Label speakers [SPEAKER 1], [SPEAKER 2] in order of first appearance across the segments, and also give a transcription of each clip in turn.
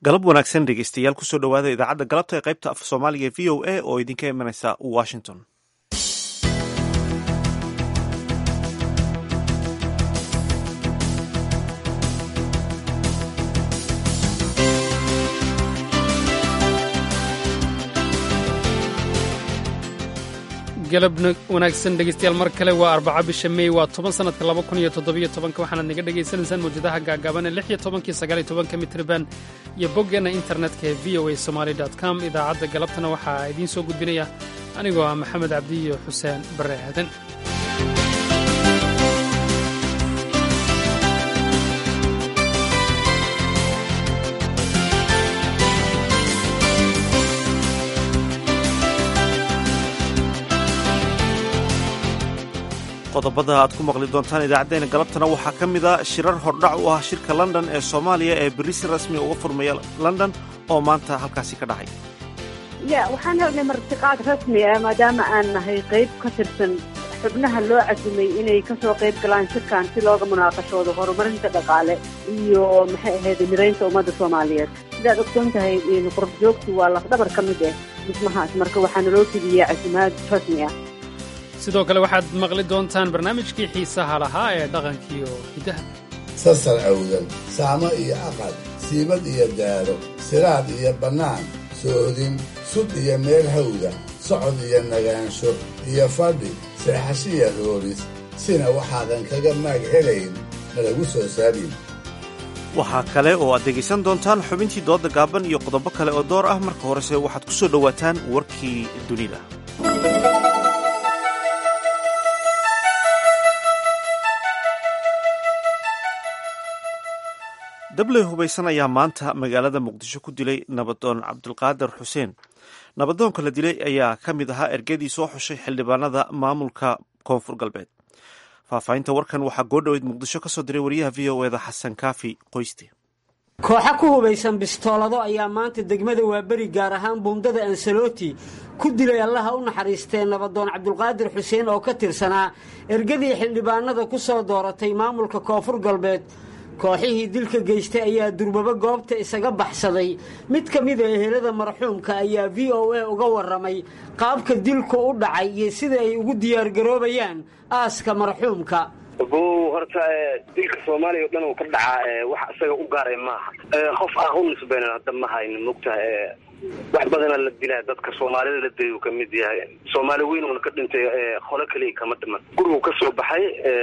[SPEAKER 1] galab wanaagsan dhegeystayaal kusoo dhowaada idaacadda galabta ee qaybta af soomaaliga ee v o a oo idinka imanaysa washington
[SPEAKER 2] galab wanaagsan dhegeystayaal mar kale waa arbaca bisha mey waa toban sanadka laba kun iyo toddobiyo tobanka waxaanaad naga dhegaysanaysaan mawjadaha gaagaaban ee lix iyo tobankii sagaal iyo tobanka mitriban iyo boggeenna internetka ee v o a somaali dot com idaacadda galabtana waxaa idiin soo gudbinaya anigoo ah maxamed cabdi iyo xuseen barre aadan
[SPEAKER 1] qodobada aad ku maqli doontaan idaacaddeenna galabtana waxaa ka mid a shirar hordhac u ah shirka london ee soomaaliya ee berri si rasmi uga furmaya london oo maanta halkaasi ka dhacay
[SPEAKER 3] ya waxaan helnay martiqaad rasmi ah maadaama aan nahay qayb ka tirsan xubnaha loo casumay inay kasoo qayb galaan shirkan si looga munaaqashoodo horumarinta dhaqaale iyo maxay ahayd miraynta ummadda soomaaliyeed sidaad ogsoon tahay qurb joogtu waa lafdhabar ka mid ah dhismahaas marka waxaana loo fidiyey casumaad rasmi ah
[SPEAKER 2] sidoo kale waxaad maqli doontaan barnaamijkii xiisaha lahaa ee dhaqankiiyo hiddaha
[SPEAKER 4] sasar awdan saamo iyo aqal siibad iyo daaro siraad iyo bannaan soodin sud iyo meel hawda socod iyo nagaansho iyo fadhi seexashiya rooris sina waxaadan kaga maag helayn nalagu soo saabin
[SPEAKER 1] waxaa kale oo aad dhegaysan doontaan xubintii doodda gaaban iyo qodobo kale oo door ah marka horese waxaad ku soo dhowaataan warkii dunida dabley hubaysan ayaa maanta magaalada muqdisho ku dilay nabadoon cabdulqaadir xuseen nabadoonka la dilay ayaa ka mid ahaa ergadii soo xushay xildhibaanada maamulka koonfur galbeed faahfaahinta warkan waxaa goodhoweyd muqdisho ka soo diray wariyaha v o eda xasan kaafi qoyste
[SPEAKER 5] kooxo ku hubaysan bistoolado ayaa maanta degmada waaberi gaar ahaan buundada ansaloti ku dilay allaha u naxariistee nabadoon cabdulqaadir xuseen oo ka tirsanaa ergadii xildhibaanada ku soo dooratay maamulka koonfur galbeed kooxihii dilka geystay ayaa durbabo goobta isaga baxsaday mid ka mida ehelada marxuumka ayaa v o a uga warramay qaabka dilku u dhacay iyo sida ay ugu diyaargaroobayaan aaska marxuumka
[SPEAKER 6] bow horta dilka soomaaliya o dhan uu ka dhacaa wax isaga u gaaray maaha qof ah u nisbeynan hadda ma hayno mogtaha wax badana la dilaa dadka soomaalida la dilay uu ka mid yahay soomaali weyn uuna ka dhintay qolo keliya kama dhiman gurigu ka soo baxay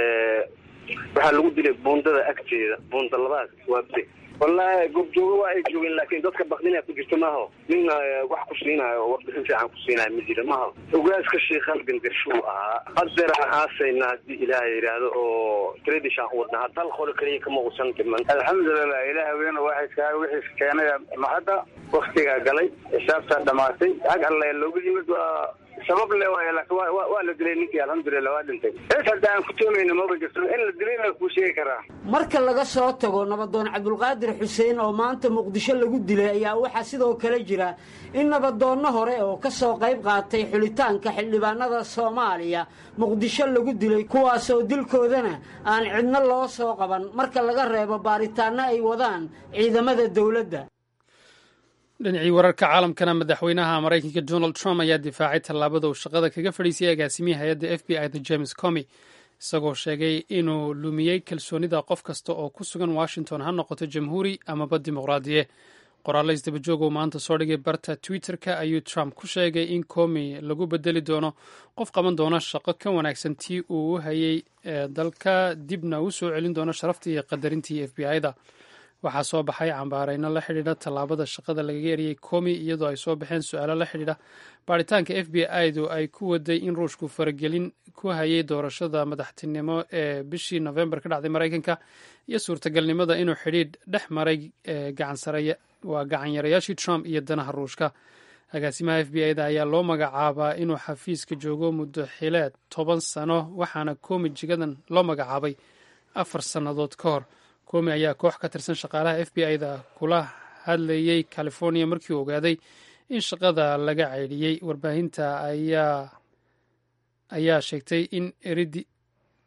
[SPEAKER 6] waxaa lagu dilay buundada agteeda buunda labaad waa beri wallaahi goobjoogo waa ay joogeen laakiin dadka bakdina ku jirta maaho nina wax ku siinayo oo warbixin fiican ku siinayo ma jira maaho ogaaska sheikhaal gandarshuu ahaa hadeer aan aasayna haddii ilaaha yidhaahdo oo tradishaan u wadna hal qolo keliya kama uusan dhiman
[SPEAKER 7] alxamdulilah ilaah weyne waaxidkaa wixiis keenaya mahadda waktigaa galay xisaabtaa dhamaatay ag alle looga yimid waa sabab le waay laakiin waa la dilay ninkii alxamdulilah waa dhintay es hadda aan ku toomayna maba jirto in la dilayna kuu sheegi karaa
[SPEAKER 5] marka laga soo tago nabadoon cabdulqaadir xuseen oo maanta muqdisho lagu dilay ayaa waxaa sidoo kale jira in nabadoonno hore oo ka soo qayb qaatay xulitaanka xildhibaanada soomaaliya muqdisho lagu dilay kuwaasoo dilkoodana aan cidno loo soo qaban marka laga reebo baaritaanno ay wadaan ciidamada dowladda
[SPEAKER 2] dhinacii wararka caalamkana madaxweynaha maraykanka donald trump ayaa difaacay tallaabada uu shaqada kaga fadhiisayay agaasimiya hay-adda f b i da james comy isagoo sheegay inuu lumiyey kalsoonida qof kasta oo ku sugan washington ha noqoto jamhuuri amaba dimuqraadiye qoraallo isdabajoog uu maanta soo dhigay barta twitter-ka ayuu trump ku sheegay in comy lagu bedeli doono qof qaban doona shaqo ka wanaagsan tii uu u hayay dalka dibna u soo celin doono sharaftii iyo qadarintii f b i da waxaa soo baxay cambaareyno la xidhiidha tallaabada shaqada lagaga eriyey komi iyadoo ay soo baxeen su-aalo la xidhiidha baaritaanka f b i du ay ku waday in ruushku faragelin ku hayay doorashada madaxtinimo ee bishii nofembar ka dhacday maraykanka iyo suurtagalnimada inuu xidhiidh dhex maray waa gacanyarayaashii trump iyo danaha ruushka agaasimaha f b i da ayaa loo magacaabaa inuu xafiiska joogo muddo xileed toban sano waxaana komi jigadan loo magacaabay afar sannadood ka hor komi ayaa koox ka tirsan shaqaalaha f b i da kula hadlayey california markii uu ogaaday in shaqada laga ceydhiyey warbaahinta ayaa ayaa sheegtay in eridi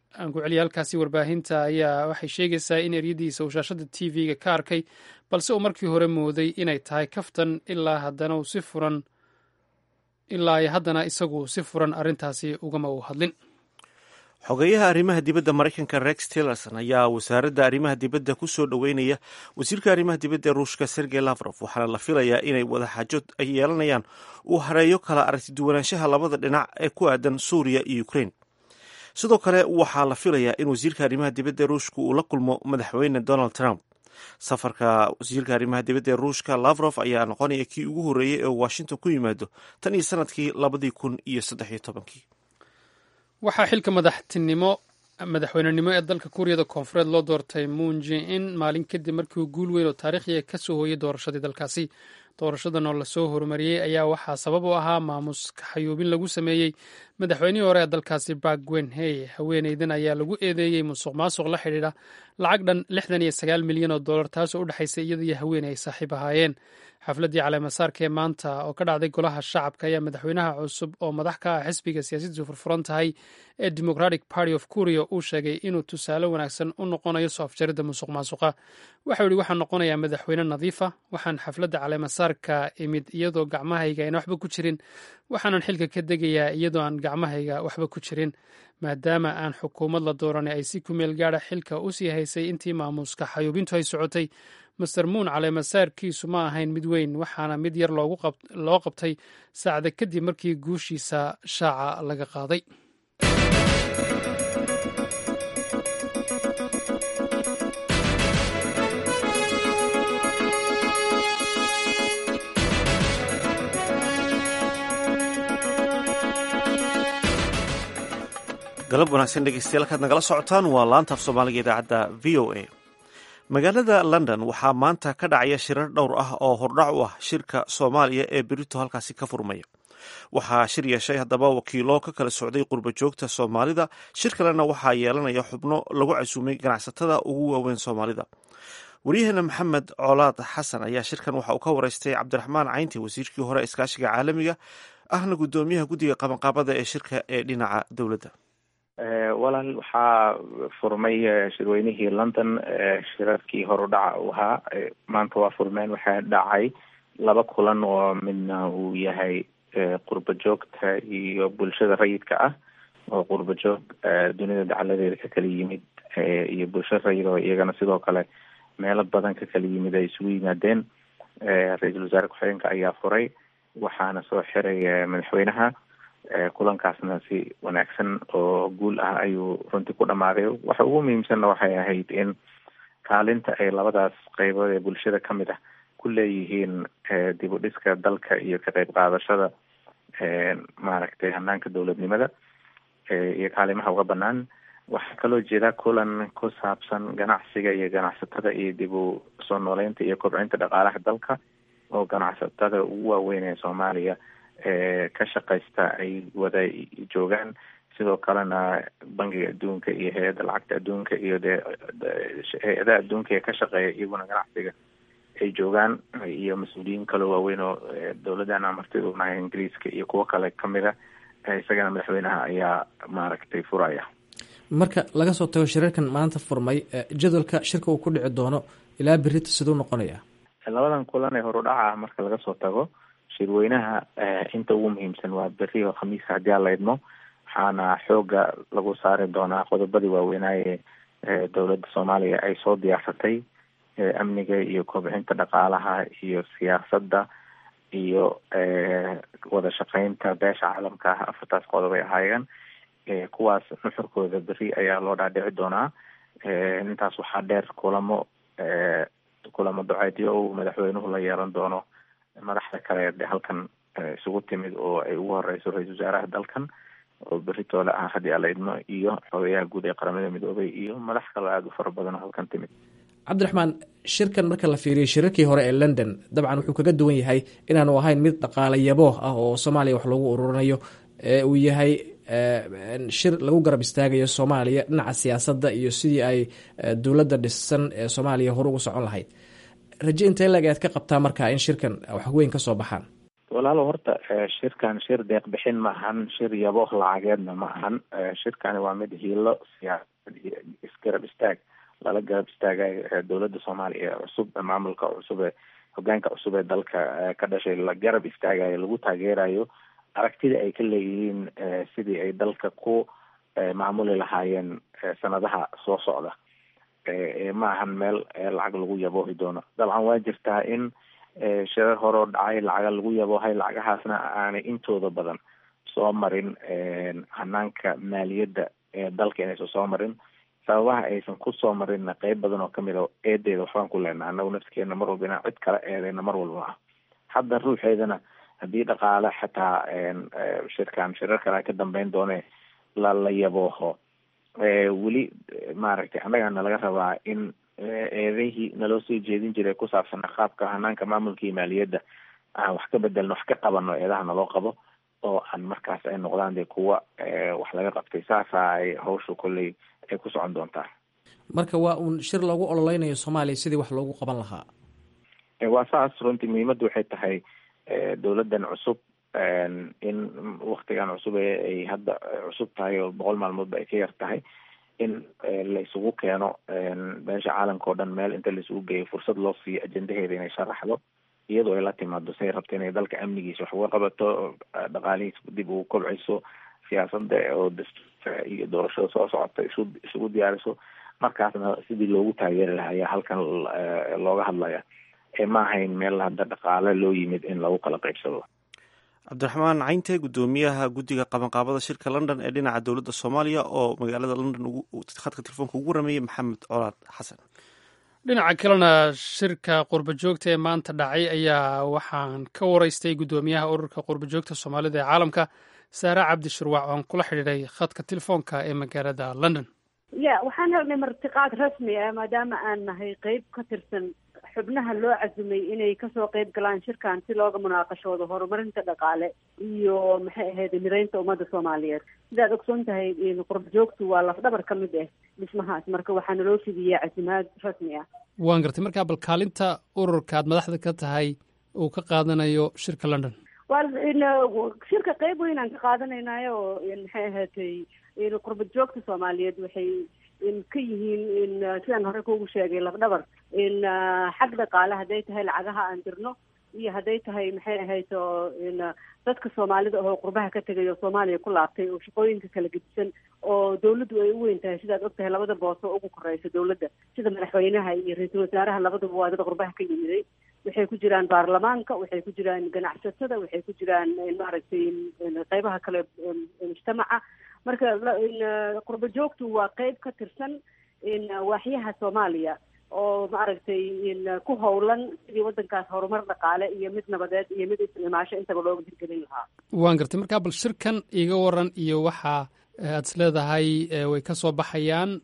[SPEAKER 2] aan ku celiya halkaasi warbaahinta ayaa waxay sheegaysaa in eryadiisa uu shaashada t v-ga ka arkay balse uu markii hore mooday inay tahay kaftan ilaa haddana uu si furan ilaa haddana isagu si furan arrintaasi ugama uu hadlin
[SPEAKER 1] xogeyaha arrimaha dibadda maraykanka rex tillerson ayaa wasaaradda arrimaha dibadda ku soo dhoweynaya wasiirka arrimaha dibadda ruushka sergey lavrof waxaana la filayaa inay wadaxaajo ay yeelanayaan uu hareeyo kala aragtiduwanaanshaha labada dhinac ee ku aadan suuriya iyo ukrain sidoo kale waxaa la filayaa in wasiirka arrimaha dibadda ruushka uu la kulmo madaxweyne donald trump safarka wasiirka arrimaha dibadda ee ruushka lavrof ayaa noqonaya kii ugu horreeyey ee washington ku yimaado tan iyo sanadkii labadii kun iyo saddex iyo tobankii
[SPEAKER 2] waxaa xilka madaxtinimo madaxweynenimo ee dalka kuuriyada koonfureed loo doortay moon jin maalin kadib markii uu guul weyn oo taariikhiga ka soo hooyay doorashadii dalkaasi doorashadan oo lasoo horumariyey ayaa waxaa sabab u ahaa maamus kaxayuubin lagu sameeyey madaxweynihii hore ee dalkaasi bak wenhey haweeneydan ayaa lagu eedeeyey musuq maasuq la xidhiidha lacag dhan lixdan iyo sagaal milyan oo dollar taasoo u dhexaysay iyada iyo haweeney ay saaxiib ahaayeen xafladdii caleemasaarka ee maanta oo ka dhacday golaha shacabka ayaa madaxweynaha cusub oo madax ka ah xisbiga siyaasaddiisu furfuran tahay ee democratic party of kuria uu sheegay inuu tusaale wanaagsan u noqonayo soo afjaridda musuq maasuqa waxau yihi waxaan noqonayaa madaxweyne nadiifa waxaan xafladda caleemasaarka imid iyadoo gacmahayga ayna waxba ku jirin waxaanan xilka ka degayaa iyadoo aan gacmahayga waxba ku jirin maadaama aan xukuumad la dooranay ay si ku meel gaadha xilka u sii haysay intii maamuuska xayuubintu ay socotay master muun caleemasaarkiisu ma ahayn mid weyn waxaana mid yar loo qabtay saacda kadib markii guushiisa shaaca laga qaaday
[SPEAKER 1] galab wanaagsan dhegeystayaal kaad nagala socotaan waa laanta af soomaaliga idaacadda v o a magaalada london waxaa maanta ka dhacaya shirar dhowr ah oo hordhac u ah shirka soomaaliya ee berito halkaasi ka furmaya waxaa shir yeeshay haddaba wakiilo ka kala socday qurba joogta soomaalida shir kalena waxaa yeelanaya xubno lagu casuumay ganacsatada ugu waaweyn soomaalida waryaheena maxamed colaad xasan ayaa shirkan waxa uu ka wareystay cabdiraxmaan caynti wasiirkii hore iskaashiga caalamiga ahna guddoomiyaha guddiga qabanqaabada ee shirka ee dhinaca dowladda
[SPEAKER 8] walaal waxaa furmay shirweynihii london shirarkii horudhaca u ahaa maanta waa furmeen waxaa dhacay laba kulan oo midna uu yahay qurba joogta iyo bulshada rayidka ah oo qurba joog dunida dacaladeeda ka kala yimid iyo bulshada rayid oo iyagana sidoo kale meelo badan ka kala yimid ay isugu yimaadeen ra-iisul wasaare ku-xigeenka ayaa furay waxaana soo xiray madaxweynaha kulankaasna si wanaagsan oo guul ah ayuu runtii ku dhamaaday waxa ugu muhiimsanna waxay ahayd in kaalinta ay labadaas qeybood ee bulshada ka mid ah ku leeyihiin dib u dhiska dalka iyo ka qeyb qaadashada maaragtay hanaanka dowladnimada iyo kaalimaha uga banaan waxaa kaloo jeeda kulan ku saabsan ganacsiga iyo ganacsatada iyo dib u soo nooleynta iyo kobcinta dhaqaalaha dalka oo ganacsatada ugu waaweyn ee soomaaliya ka shaqaysta ay wada joogaan sidoo kalena bangiga adduunka iyo hay-adda lacagta adduunka iyo dee hay-adaha adduunka ee ka shaqeeya iyaguna ganacsiga ay joogaan iyo mas-uuliyiin kaloo waaweyn oo dowladdan amartida unahay ingiriiska iyo kuwo kale kamida isagana madaxweynaha ayaa maaragtay furaya
[SPEAKER 9] marka laga soo tago shirarkan maanta furmay jadwalka shirka uu ku dhici doono ilaa berita siduu noqonaya
[SPEAKER 8] labadan kulan ee horudhaca marka laga soo tago shirweynaha inta ugu muhiimsan waa beri oo khamiiska haddii aan la idmo waxaana xooga lagu saari doonaa qodobadii waaweynaaye ee dowladda soomaaliya ay soo diyaarsatay amniga iyo kobcinta dhaqaalaha iyo siyaasadda iyo wada shaqeynta beesha caalamka ah afartaas qodob ay ahaayeen kuwaas nuxurkooda beri ayaa loo dhaadhici doonaa intaas waxaa dheer kulamo kulamo duceedyo uu madaxweynuhu la yeelan doono madaxda kale de halkan isugu timid oo ay ugu horeyso ra-isul wasaaraha dalkan oo beritoole ah haddii ala idmo iyo xogeyaha guud ee qaramada midoobay iyo madax kaloo aada u fara badan oo halkan timid
[SPEAKER 9] cabdiraxmaan shirkan marka la fiiriyo shirarkii hore ee london dabcan wuxuu kaga duwan yahay inaanu ahayn mid dhaqaale yabooh ah oo soomaaliya wax lagu ururinayo ee uu yahay shir lagu garab istaagayo soomaaliya dhinaca siyaasadda iyo sidii ay dowladda dhisan ee soomaaliya hore ugu socon lahayd raje intee lag aad ka qabtaa marka in shirkan wax weyn ka soo baxaan
[SPEAKER 8] walaalo horta shirkan shir deeq bixin ma ahan shir yabo lacageedna ma ahan shirkani waa mid hiilo siyaasad iyo isgarab istaag lala garab istaagayo dowladda soomaaliya ee cusub maamulka cusub ee hogaanka cusub ee dalka ka dhashay la garab istaagayo lagu taageerayo aragtida ay ka leeyihiin sidii ay dalka ku maamuli lahaayeen sanadaha soo socda ma ahan meel lacag lagu yaboohi doono dabcan waa jirtaa in shirar hore oo dhacay lacaga lagu yaboohay lacagahaasna aanay intooda badan soo marin hanaanka maaliyadda ee dalka inaysan soo marin sababaha aysan kusoo marinna qeyb badan oo kamid a eedeeda waxbaan ku leenaha anagu nafskeena mar walba inaan cid kala eedeyna mar walba ah hadda ruuxeedana haddii dhaqaale xataa shirkan shirar kale ka dambeyn doone la la yabooho weli maaragtay annagana laga rabaa in eedihii naloo soo jeedin jiray ku saabsan qaabka hanaanka maamulka iyo maaliyadda aan wax ka bedelno wax ka qabano eedaha naloo qabo oo aan markaas ay noqdaan dee kuwa wax laga qabtay saasa ay hawsha kolley ay ku socon doontaa
[SPEAKER 9] marka waa uun shir loogu ololeynayo soomaaliya sidii wax loogu qaban lahaa
[SPEAKER 8] waa saas runtii muhiimadda waxay tahay dowladdan cusub in waktigan cusub ee ay hadda cusub tahay oo boqol maalmoodba ay ka yar tahay in la isugu keeno meesha caalamka oo dhan meel inta la isugu geeyo fursad loo siiyo ajendaheeda inay sharaxdo iyadoo ay la timaado say rabto inay dalka amnigiisa wax uga qabato dhaqaalihiisa dib ugu kobciso siyaasada oo dastuurka iyo doorashada soo socota isu isugu diyaariso markaasna sidii loogu taageeri lahaa ayaa halkan looga hadlaya ma ahayn meel hadda dhaqaale loo yimid in lagu kala qaybsado
[SPEAKER 1] cabdiraxmaan cayntee guddoomiyaha guddiga qabanqaabada shirka london ee dhinaca dowladda soomaaliya oo magaalada london khadka telefoonka ugu warameeyey maxamed colaad xasan
[SPEAKER 2] dhinaca kalena shirka qurba joogta ee maanta dhacay ayaa waxaan ka wareystay guddoomiyaha ururka qurba joogta soomaalida ee caalamka saare cabdi shirwac oon kula xidhiiday khadka telefoonka ee magaalada london
[SPEAKER 3] ya waxaan helnay martiqaad rasmi ah maadaama aan nahay qeyb ka tirsan xubnaha loo casumay inay kasoo qeyb galaan shirkan si looga munaaqashoodo horumarinta dhaqaale iyo maxay ahayd mireynta ummadda soomaaliyeed sidaad ogsoon tahay qurba joogtu waa lafdhabar ka mid ah dhismahaas marka waxaa naloo fidiyaa casimaad rasmi ah
[SPEAKER 2] waan gartay markaa bal kaalinta ururka aad madaxda ka tahay uu ka qaadanayo shirka london
[SPEAKER 3] waa shirka qeyb weynaan ka qaadanaynayo oo maxay ahaatay qurba joogta soomaaliyeed waxay ka yihiin sidaan hore kuugu sheegay lafdhabar in xag dhaqaale hadday tahay lacagaha aan dirno iyo hadday tahay maxay ahayd oo dadka soomaalida oo qurbaha ka tegay oo soomaaliya ku laabtay oo shaqooyinka kala gedisan oo dawladdu ay u weyn tahay sidaad og tahay labada boos oo ugu koreysa dawladda sida madaxweynaha iyo ra-iisul wasaaraha labaduba waa dad qurbaha ka yimiday waxay ku jiraan baarlamaanka waxay ku jiraan ganacsatada waxay ku jiraan maaragtay qeybaha kale mujtamaca marka qurba joogtu waa qeyb ka tirsan waaxyaha soomaaliya oo maaragtay ku howlan sidii waddankaas horumar dhaqaale iyo mid nabadeed iyo mid islimaasho intaba looga hirgelin lahaa
[SPEAKER 2] waan gartay markaa bal shirkan iiga waran iyo waxa aad is leedahay way ka soo baxayaan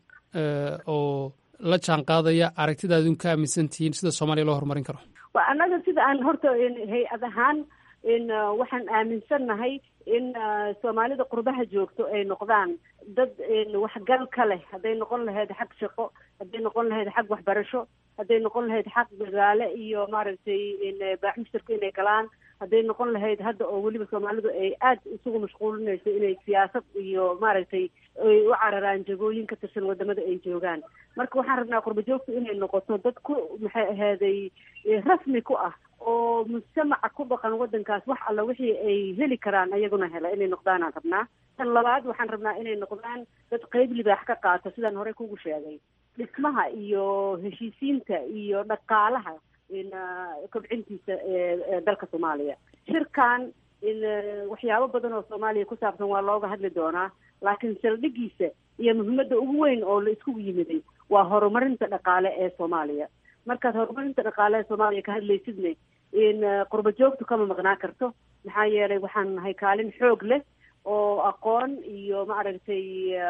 [SPEAKER 2] oo la jaan qaadaya aragtida adun ka aaminsan tihiin sida soomaaliya loo horumarin karo
[SPEAKER 3] wa annaga sida aan horta hay-ad ahaan in waxaan aaminsannahay in soomaalida qurbaha joogto ay noqdaan dad waxgal ka leh hadday noqon lahayd xag shaqo hadday noqon lahayd xag waxbarasho hadday noqon lahayd xag dagaale iyo maaragtay baaxmistarka inay galaan hadday noqon lahayd hadda oo weliba soomaalidu ay aad isugu mashquulinayso inay siyaasad iyo maaragtay ay u cararaan jagooyin ka tirsan wadamada ay joogaan marka waxaan rabnaa qurba joogtu inay noqoto dad ku maxay ahaaday rasmi ku ah oo mujtamaca ku dhaqan waddankaas wax alla wixii ay heli karaan ayaguna hela inay noqdaanaan rabnaa tan labaad waxaan rabnaa inay noqdaan dad qeyb libaax ka qaato sidaan hore kugu sheegay dhismaha iyo heshiisiinta iyo dhaqaalaha kobcintiisa ee dalka soomaaliya shirkan waxyaabo badan oo soomaaliya ku saabsan waa looga hadli doonaa laakiin saldhigiisa iyo muhiimadda ugu weyn oo la iskugu yimiday waa horumarinta dhaqaale ee soomaaliya markaad horumarinta dhaqaale ee soomaaliya ka hadlaysidne in qurba joogtu kama maqnaa karto maxaa yeelay waxaan nahay kaalin xoog leh oo aqoon iyo maaragtay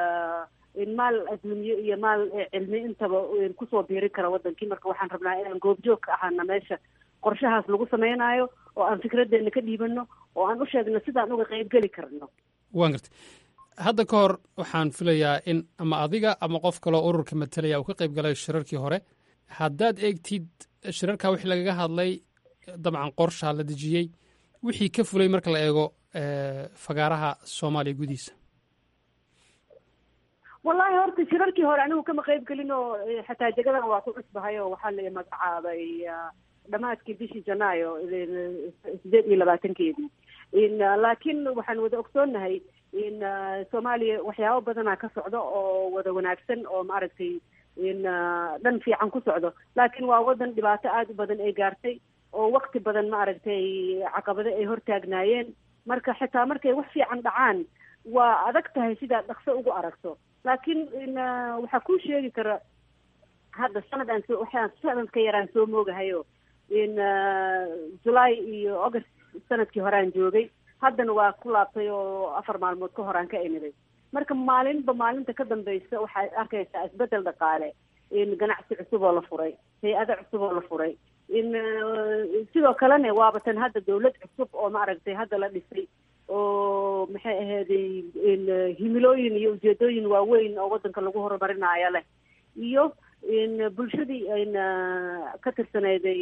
[SPEAKER 3] in maal adduunye iyo maal cilmi intaba kusoo biiri kara wadankii marka waxaan rabnaa inaan goobjoog ka ahaana meesha qorshahaas lagu sameynaayo oo aan fikradeena ka dhiibano oo aan u sheegno sidaan uga qeybgeli karno
[SPEAKER 2] waan gartay hadda ka hor waxaan filayaa in ama adiga ama qof kaloo ururka matalaya uu ka qayb galay shirarkii hore haddaad eegtid shirarka wixii lagaga hadlay dabcan qorshaa la dejiyey wixii ka fulay marka la eego fagaaraha soomaaliya gudihiisa
[SPEAKER 3] wallahi horta shirarkii hore anigu kama qayb gelin oo xataa jagadan waa ku cusbahay oo waxaa la magacaabay dhamaadkii bishii janaayo sideed iyo labaatankeedii laakiin waxaan wada ogsoonnahay in soomaaliya waxyaabo badanaa ka socdo oo wada wanaagsan oo maaragtay in dhan fiican ku socdo laakiin waa wadan dhibaato aada u badan ay gaartay oo wakti badan maaragtay caqabado ay hortaagnaayeen marka xitaa markay wax fiican dhacaan waa adag tahay sidaad dhaqso ugu aragto laakiin waxaa kuu sheegi kara hadda sanad aan soo waxaan sanadka yaraan soo moogahayo in july iyo august sanadkii horeaan joogay haddana waa ku laabtay oo afar maalmood ka horaan ka imiday marka maalinba maalinta ka dambaysa waxaad arkaysaa isbedel dhaqaale in ganacsi cusub oo la furay hay-ado cusub oo la furay in sidoo kalena waaba tan hadda dawlad cusub oo maaragtay hadda la dhisay oo maxay ahayday in himilooyin iyo ujeedooyin waaweyn oo waddanka lagu horumarinaayo leh iyo in bulshadii in ka tirsanayday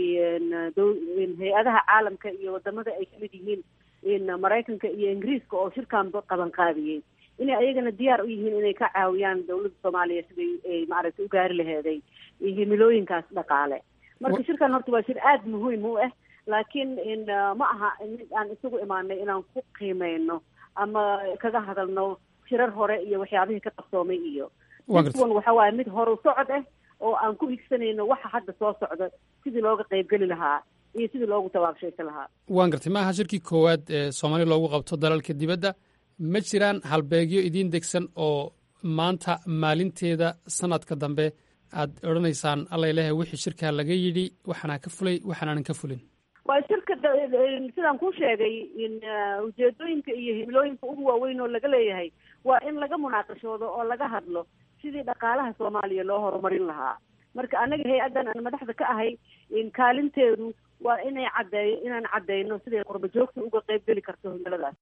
[SPEAKER 3] in hay-adaha caalamka iyo wadamada ay kamid yihiin in maraykanka iyo ingiriiska oo shirkan qaban qaadiyey inay ayagana diyaar u yihiin inay ka caawiyaan dawladda soomaaliya siday ay maaragtay u gaari laheeday himilooyinkaas dhaqaale marka shirkan horta waa shir aada muhiim u ah laakiin in ma aha mid aan isugu imaanay inaan ku qiimeyno ama kaga hadalno shirar hore iyo waxyaabihii ka qabsoomay iyo kuwan waxa waaye mid horu socod ah oo aan ku higsanayno waxa hadda soo socda sidii looga qaybgeli lahaa iyo sidii loogu tabaabshaysan lahaa
[SPEAKER 2] waan gartay ma aha shirkii koowaad ee soomaaliya loogu qabto dalalka dibadda ma jiraan halbeegyo idiin degsan oo maanta maalinteeda sanadka dambe aad odhanaysaan allailahay wixii shirkaa laga yidhi waxaanaa ka fulay waxaanaanan ka fulin
[SPEAKER 3] waa shirka sidaan kuu sheegay in ujeedooyinka iyo himilooyinka ugu waaweyn oo laga leeyahay waa in laga munaaqashoodo oo laga hadlo sidii dhaqaalaha soomaaliya loo horumarin lahaa marka anaga hay-addan aan madaxda ka ahay in kaalinteedu waa inay caddeeyo inaan caddeyno siday qurba joogta uga qayb geli karto himiladaas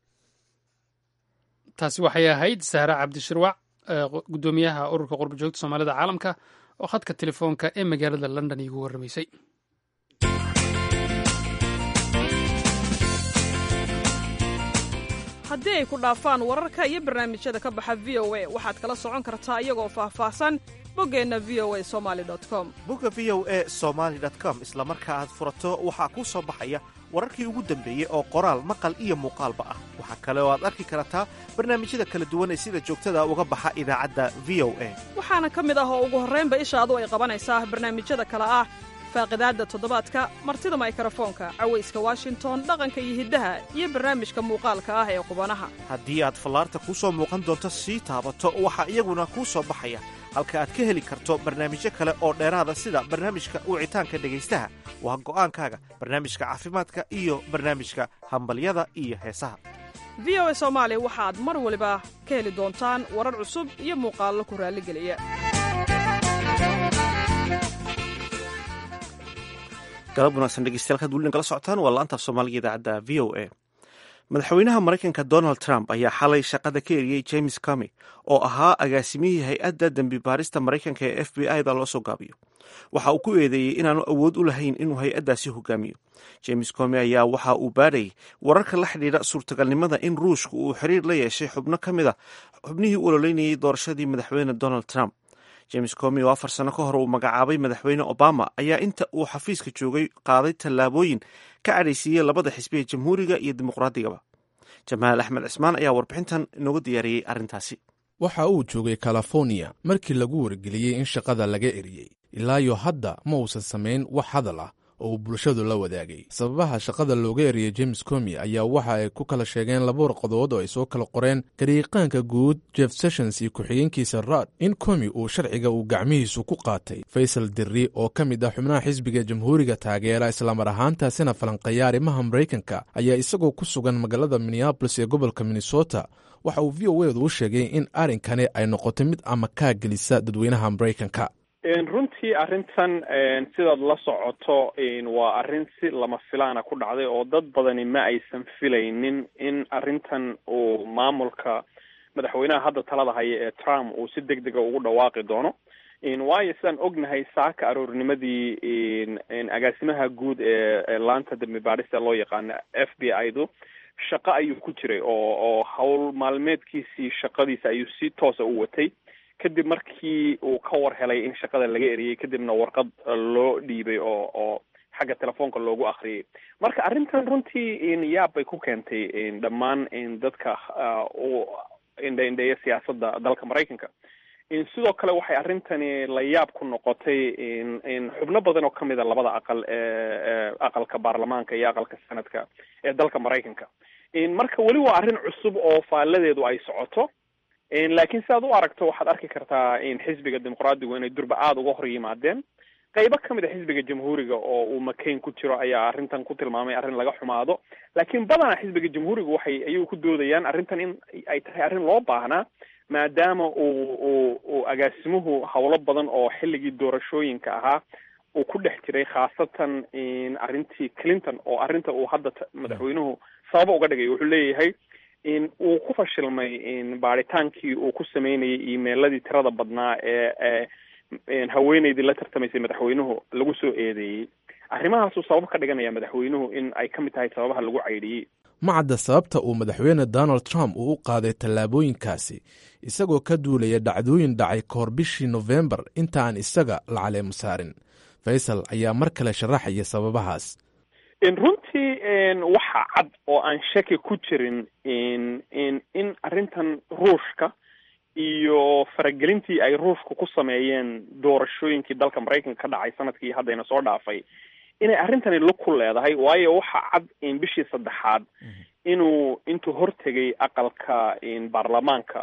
[SPEAKER 2] taasi waxay ahayd sahre cabdishirwac guddoomiyaha ururka qurba joogta soomaalida caalamka oo khadka telefoonka ee magaalada london iigu warramaysay
[SPEAKER 10] haddii ay ku dhaafaan wararka iyo barnaamijyada ka baxa v o a waxaad kala socon kartaa iyagoo faahfaahsan boggeenna v o a somali com
[SPEAKER 1] bogga v o a somaali com isla marka aad furato waxaa kuu soo baxaya wararkii ugu dambeeyey oo qoraal maqal iyo muuqaalba ah waxaa kale oo aad arki kartaa barnaamijyada kala duwan ee sida joogtada uga baxa idaacadda v o a
[SPEAKER 10] waxaana ka mid ah oo ugu horraynba ishaadu ay qabanaysaa barnaamijyada kale ah faaqidaadda toddobaadka martida maykrofoonka cawayska washington dhaqanka iyo hiddaha iyo barnaamijka muuqaalka ah ee qubanaha
[SPEAKER 1] haddii aad fallaarta kuu soo muuqan doonto sii taabato waxaa iyaguna kuu soo baxaya halka aad ka heli karto barnaamijyo kale oo dheeraada sida barnaamijka wicitaanka dhegaystaha waa go'aankaaga barnaamijka caafimaadka iyo barnaamijka hambalyada iyo heesaha
[SPEAKER 10] v o a soomaali waxaad mar waliba ka heli doontaan warar cusub iyo muuqaallo ku raalligeliya
[SPEAKER 1] galab wanaagsan dhegeystayaal kaad weli kala socotaan waa laantaaf soomaaliga idaacadda v o a madaxweynaha maraykanka donald trump ayaa xalay shaqada ka eriyey james comy oo ahaa agaasimihii hay-adda dembi baarista maraykanka ee f b i da loo soo gaabiyo waxa uu ku eedeeyey inaanu awood u lahayn inuu hay-addaasi hogaamiyo james comy ayaa waxa uu baadhayay wararka la xidhiidha suurtagalnimada in ruushka uu xiriir la yeeshay xubno ka mid a xubnihii u ololeynayay doorashadii madaxweyne donald trump james comy oo afar sano ka hor uu magacaabay madaxweyne obama ayaa inta uu xafiiska joogay qaaday tallaabooyin ka cadhaysiiyey labada xisbi ee jamhuuriga iyo dimuqraadigaba jamaal axmed cismaan ayaa warbixintan inoogu diyaariyey arrintaasi
[SPEAKER 11] waxa uu joogay californiya markii lagu wargeliyey in shaqada laga eriyey ilaayo hadda ma uusan samayn wax hadal ah oo uu bulshadu la wadaagay sababaha shaqada looga eriyey james comy ayaa waxa ay ku kala sheegeen laba warqadood oo ay soo kala qoreen gariiqaanka guud jeff sessions iyo ku-xigeenkiisa raad in comy uu sharciga uu gacmihiisu ku qaatay faysal dirri oo ka mid ah xubnaha xisbiga jamhuuriga taageera islamar ahaantaasina falanqeeya arrimaha maraykanka ayaa isagoo ku sugan magaalada minneabolis ee gobolka minnesota waxa uu v o edu u sheegay in arrinkani ay noqotay mid ama kaa gelisa dadweynaha maraykanka
[SPEAKER 8] runtii arrintan sidaad la socoto waa arrin si lama filaana ku dhacday oo dad badani ma aysan filaynin in arrintan uu maamulka madaxweynaha hadda talada haya ee trump uu si deg dega ugu dhawaaqi doono
[SPEAKER 12] waayo sidaan ognahay saaka aroornimadii agaasimaha guud ee laanta dambi baadhista loo yaqaano f b i du shaqo ayuu ku jiray oo oo hawl maalmeedkiisii shaqadiisa ayuu si toosa u watay kadib markii uu ka war helay in shaqada laga eriyey kadibna warqad loo dhiibay oo oo xagga telefoonka loogu akriyay marka arrintan runtii yaab bay ku keentay dhammaan dadka u indha indheeya siyaasadda dalka maraykanka sidoo kale waxay arrintani la yaab ku noqotay xubno badan oo kamid a labada aqal ee aqalka baarlamaanka iyo aqalka senadka ee dalka maraykanka marka weli waa arrin cusub oo faaladeedu ay socoto laakiin sidaad u aragto waxaad arki kartaa xisbiga dimuqraadigu inay durba aada uga hor yimaadeen qaybo kamid a xisbiga jamhuuriga oo uu makayn ku jiro ayaa arrintan ku tilmaamay arrin laga xumaado laakiin badanaa xisbiga jamhuuriga waxay ayuu ku doodayaan arrintan in ay tahay arrin loo baahnaa maadaama uu uu uu agaasimuhu howlo badan oo xilligii doorashooyinka ahaa uu ku dhex jiray khaasatan arrintii clinton oo arrinta uu hadda madaxweynuhu sababa uga dhigay wuxuu leeyahay uu ku fashilmay baadhitaankii uu ku sameynayay emailadii tirada badnaa ee haweeneydii la tartamaysay madaxweynuhu lagu soo eedeeyey arrimahaasuu sabab ka dhiganaya madaxweynuhu in ay ka mid tahay sababaha lagu caydhiyey
[SPEAKER 11] ma cadda sababta uu madaxweyne donald trump uu u qaaday tallaabooyinkaasi isagoo ka duulaya dhacdooyin dhacay kahor bishii nofembar inta aan isaga la caleemu saarin faysal ayaa mar kale sharaxaya sababahaas
[SPEAKER 12] runtii waxa cad oo aan shaki ku jirin in arrintan ruushka iyo faragelintii ay ruushku ku sameeyeen doorashooyinkii dalka maraykanka ka dhacay sanadkii haddayna soo dhaafay inay arrintani lug ku leedahay waayo waxa cad bishii saddexaad inuu intuu hortegay aqalka baarlamaanka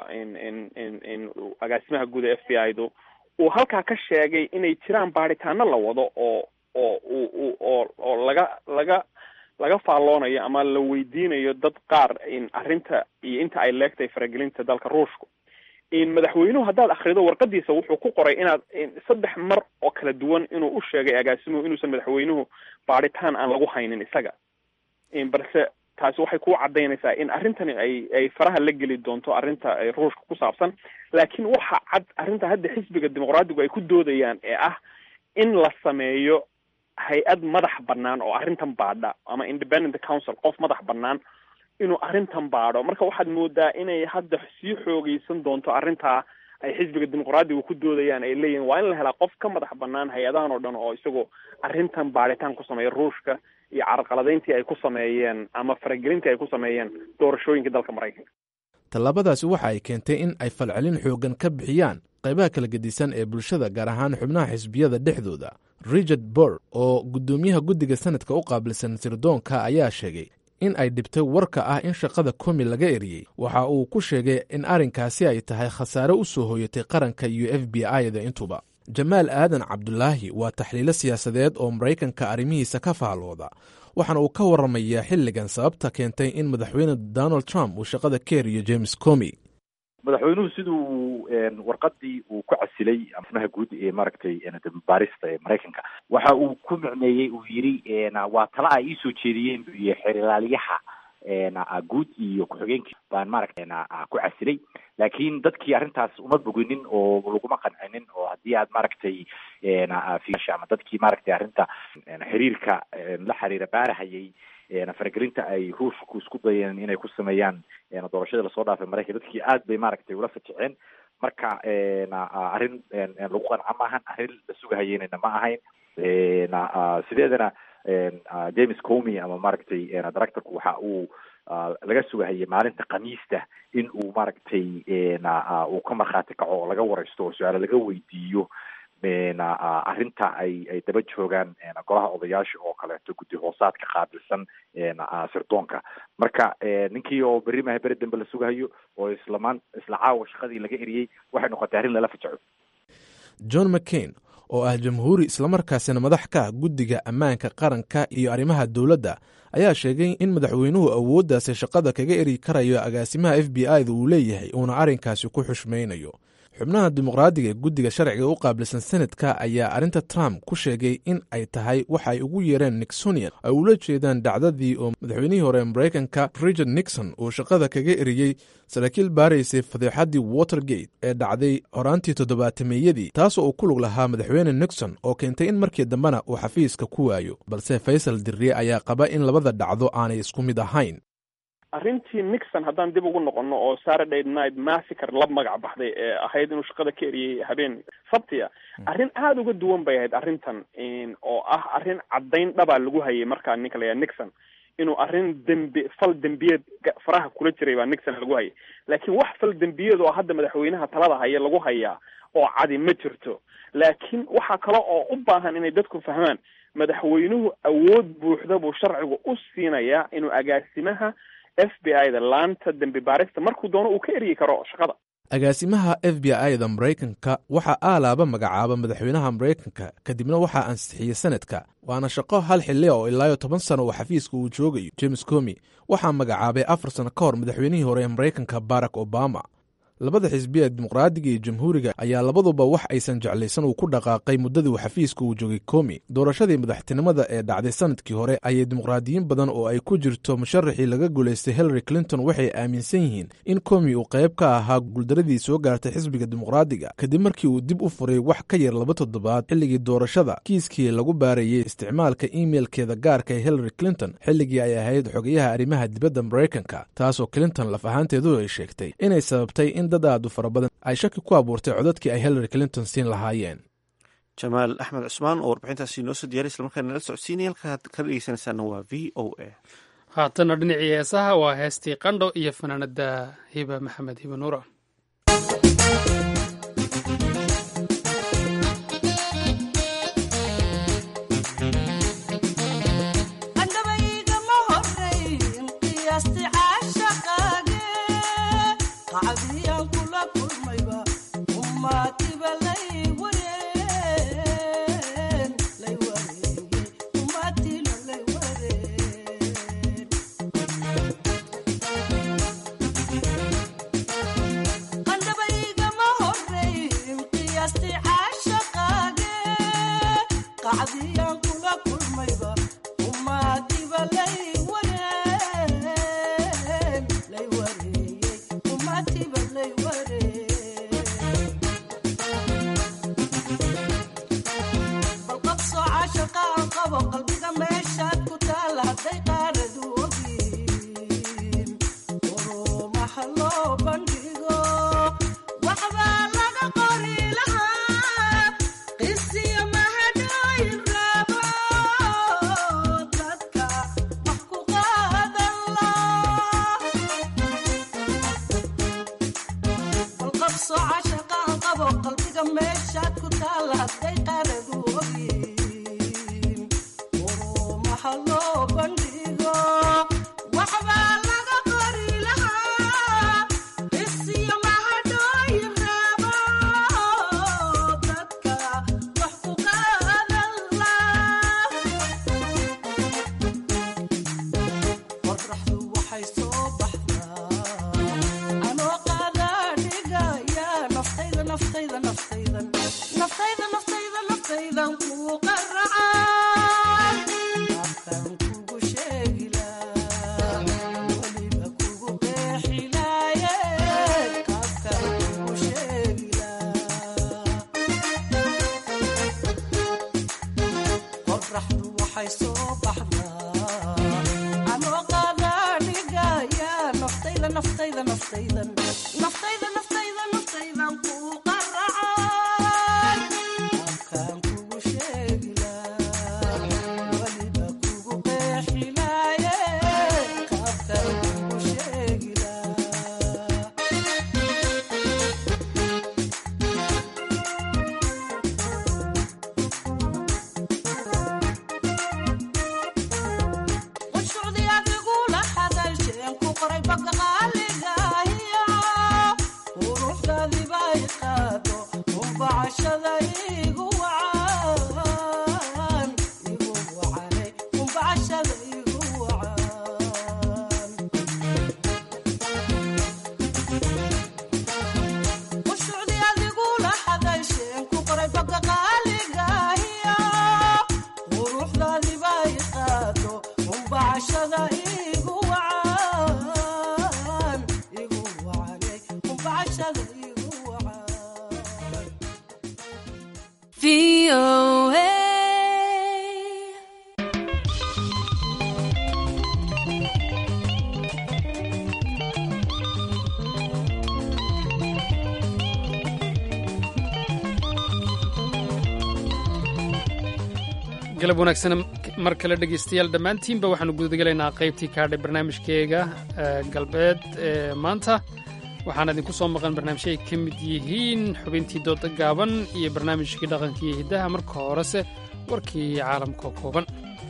[SPEAKER 12] agaasimaha guud ee f b i du uu halkaa ka sheegay inay jiraan baadhitaano la wado oo oo u oo oo laga laga laga faalloonayo ama la weydiinayo dad qaar arrinta iyo inta ay leegtahay faragelinta dalka ruushku madaxweynuhu haddaad akrido warqadiisa wuxuu ku qoray inaad saddex mar oo kala duwan inuu u sheegay agaasimuhu inuusan madaxweynuhu baadhitaan aan lagu haynin isaga balse taasi waxay ku cadaynaysaa in arrintani ay ay faraha la geli doonto arrinta ruushka ku saabsan laakiin waxa cad arrinta hadda xisbiga dimuqraadigu ay ku doodayaan ee ah in la sameeyo hay-ad madax bannaan oo arrintan baadha ama independent council qof madax bannaan inuu arrintan baadho marka waxaad moodaa inay hadda sii xoogeysan doonto arrintaa ay xisbiga dimuqraadiga ku doodayaan ay leeyihin waa in la helaa qof ka madax bannaan hay-adahan oo dhan oo isagoo arrintan baadhitaan ku sameeya ruushka iyo carqaladayntii ay ku sameeyeen ama faragelintii ay ku sameeyeen doorashooyinka dalka maraykanka
[SPEAKER 11] tallaabadaasi waxa ay keentay in ay falcelin xooggan ka bixiyaan qaybaha kala gedisan ee bulshada gaar ahaan xubnaha xisbiyada dhexdooda richard bor oo guddoomiyaha guddiga sanadka u qaabilsan sirdoonka ayaa sheegay in ay dhibtay warka ah in shaqada komi laga eriyey waxa uu ku sheegay in arrinkaasi ay tahay khasaare u soo hooyatay qaranka iyo f b i-da intuba jamaal aadan cabdulaahi waa taxliilo siyaasadeed oo maraykanka arrimihiisa ka faallooda waxaana uu ka waramayaa xilligan sababta keentay in madaxweyne donald trump uu shaqada ka eriyo james comi
[SPEAKER 13] madaxweynuhu siduu warqadii uu ku casilay amaha guud ee maaragtay baarista ee maraykanka waxa uu ku micneeyey uu yidhi waa tala ay iisoo jeediyeen buu yihi xeerilaaliyaha guud iyo ku-xigeenkii baan maaragtay ku casilay laakiin dadkii arrintaas uma boginin oo laguma qancinin oo haddii aad maaragtay ama dadkii maaragtay arrinta xiriirka la xiriira baarahayay faragelinta ay ruushku isku dayeen inay ku sameeyaan doorashadii lasoo dhaafay maraykan dadkii aad bay maaragtay ula fajiceen marka arrin lagu qanca maahan arrin la sugahayeynana ma ahayn sideedana james comy ama maaragtay directorku waxa uu laga sugahayay maalinta khamiista in uu maaragtay uu ka markhaati kaco oo laga wareysto oo su-aale laga weydiiyo arrinta ay ay daba joogaan golaha odayaasha oo kaleeto guddi hoosaadka qaabilsan sirdoonka marka ninkii oo berri maha beri dambe la sugahayo oo islamaan isla caawa shaqadii laga eriyey waxay noqotay arrin lala fajaco
[SPEAKER 11] john mccain oo ah jamhuuri islamarkaasina madax ka ah guddiga ammaanka qaranka iyo arrimaha dowladda ayaa sheegay in madaxweynuhu awooddaasi shaqada kaga eri karayo agaasimaha f b i da uu leeyahay uuna arrinkaasi ku xushmaynayo xubnaha dimuqraadiga ee guddiga sharciga u qaabilsan senadka ayaa arrinta trump ku sheegay in ay tahay waxa ay ugu yeereen nixonian ay ula jeedaan dhacdadii oo madaxweynihii hore maraykanka richard nixon uu shaqada kaga eriyey saraakiil baaraysay fadeexaddii watergate ee dhacday horaantii toddobaatameyadii taasoo uu ku lug lahaa madaxweyne nixon oo keentay in markii dambena uu xafiiska ku waayo balse faysal dirriye ayaa qaba in labada dhacdo aanay isku mid ahayn
[SPEAKER 12] arrintii nixon haddaan dib ugu noqono oo saturday night massacre la magac baxday ee ahayd inuu shaqada ka eriyey habeen sabtiya arrin aada uga duwan bay ahayd arrintan oo ah arrin caddayn dhabaa lagu hayay markaa ninka layaha nixon inuu arrin dembi fal dembiyeed faraha kula jiray baa nixon lagu hayay laakiin wax fal dembiyeed oo hadda madaxweynaha talada haya lagu hayaa oo cadi ma jirto laakiin waxaa kale oo u baahan inay dadku fahmaan madaxweynuhu awood buuxda buu sharcigu u siinayaa inuu agaasimaha f b i da laanta dembi baarista markuu doono uu ka eryi karo shaqada
[SPEAKER 11] agaasimaha f b i da maraykanka waxaa aalaaba magacaaba madaxweynaha maraykanka kadibna waxaa ansixiyey sanadka waana shaqo hal xilli oo ilaayo toban sano oo xafiiska uu joogayo james comi waxaa magacaabay afar sano ka hor madaxweynihii hore ee maraykanka barack obama labada xisbi ee dimuqraadiga iyo jamhuuriga ayaa labaduba wax aysan jeclaysan uu ku dhaqaaqay muddadii uu xafiiska uu joogay komi doorashadii madaxtinimada ee dhacday sanadkii hore ayay dimuqraadiyiin badan oo ay ku jirto musharaxii laga guulaystay hillary clinton waxay aaminsan yihiin in komi uu qayb ka ahaa guuldaradii soo gaartay xisbiga dimuqraadiga kadib markii uu dib u furay wax ka yar laba toddobaad xilligii doorashada kiiskii lagu baarayey isticmaalka imeilkeeda gaarka ee hillary clinton xilligii ay ahayd xogayaha arrimaha dibadda maraykanka taasoo clinton laf ahaanteedu ay sheegtay inay sababtay in dad aadu fara badan ay shaki ku abuurtay codadkii ay hillary clinton siin lahaayeen
[SPEAKER 1] jamaal axmed cusmaan oo warbixintaasi noo soo diyariy islamarkaana nala socodsiinaya halkaad ka dhegeysanaysaana waa v o a
[SPEAKER 2] haatanna dhinacii heesaha waa heestii qandho iyo fanaanada hiba maxamed hiba nuura galab wanaagsan mar kale dhegaystayaal dhammaantiinba waxaanu gudagelaynaa qaybtii kaadhay barnaamijkeega galbeed ee maanta waxaana idinku soo maqan barnaamijyo ay ka mid yihiin xubintii dooda gaaban iyo barnaamijkii dhaqanka iyo hiddaha marka horese warkii caalamka kooban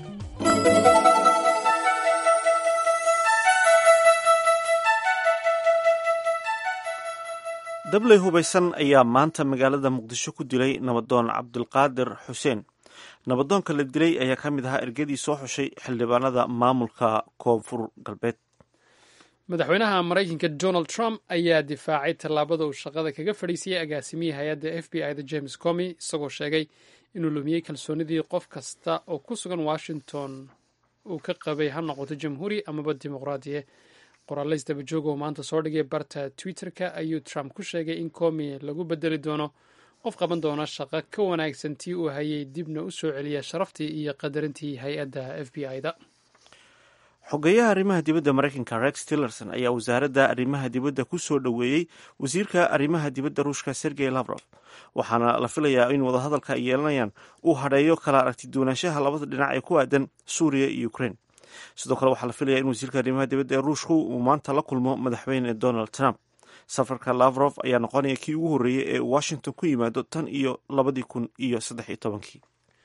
[SPEAKER 1] dabley hubaysan ayaa maanta magaalada muqdisho ku dilay nabadoon cabdulqaadir xuseen nabadoonka la dilay ayaa ka mid ahaa ergadii soo xushay xildhibaanada maamulka koonfur galbeed
[SPEAKER 2] madaxweynaha maraykanka donald trump ayaa difaacay tallaabada uu shaqada kaga fadhiisiyey agaasimihii hay-adda f b i da james comy isagoo sheegay inuu lumiyey kalsoonidii qof kasta oo ku sugan washington uu ka qabay ha noqoto jamhuuri amaba dimuqraadiye qoraalays dabajoog oo maanta soo dhigay barta twitter-ka ayuu trump ku sheegay in comy lagu bedeli doono qof qaban doona shaqo ka wanaagsan tii uu hayay dibna u soo celiya sharaftii iyo qadarintii hay-adda f b i da
[SPEAKER 1] xogeyaha arrimaha dibadda maraykanka rex tillerson ayaa wasaaradda arrimaha dibadda ku soo dhoweeyey wasiirka arrimaha dibadda ruushka sergey lavrov waxaana la filayaa in wadahadalka ay yeelanayaan uu hadheeyo kala aragti duwanaanshaha labada dhinac ee ku aadan suuriya iyo ukraine sidoo kale waxaa la filayaa in wasiirka arrimaha dibadda ee ruushku uu maanta la kulmo madaxweyne donald trump safarka lavrov ayaa noqonaya kii ugu horreeyey ee washington ku yimaado tan iyo labadii kun iyo saddex iyo tobankii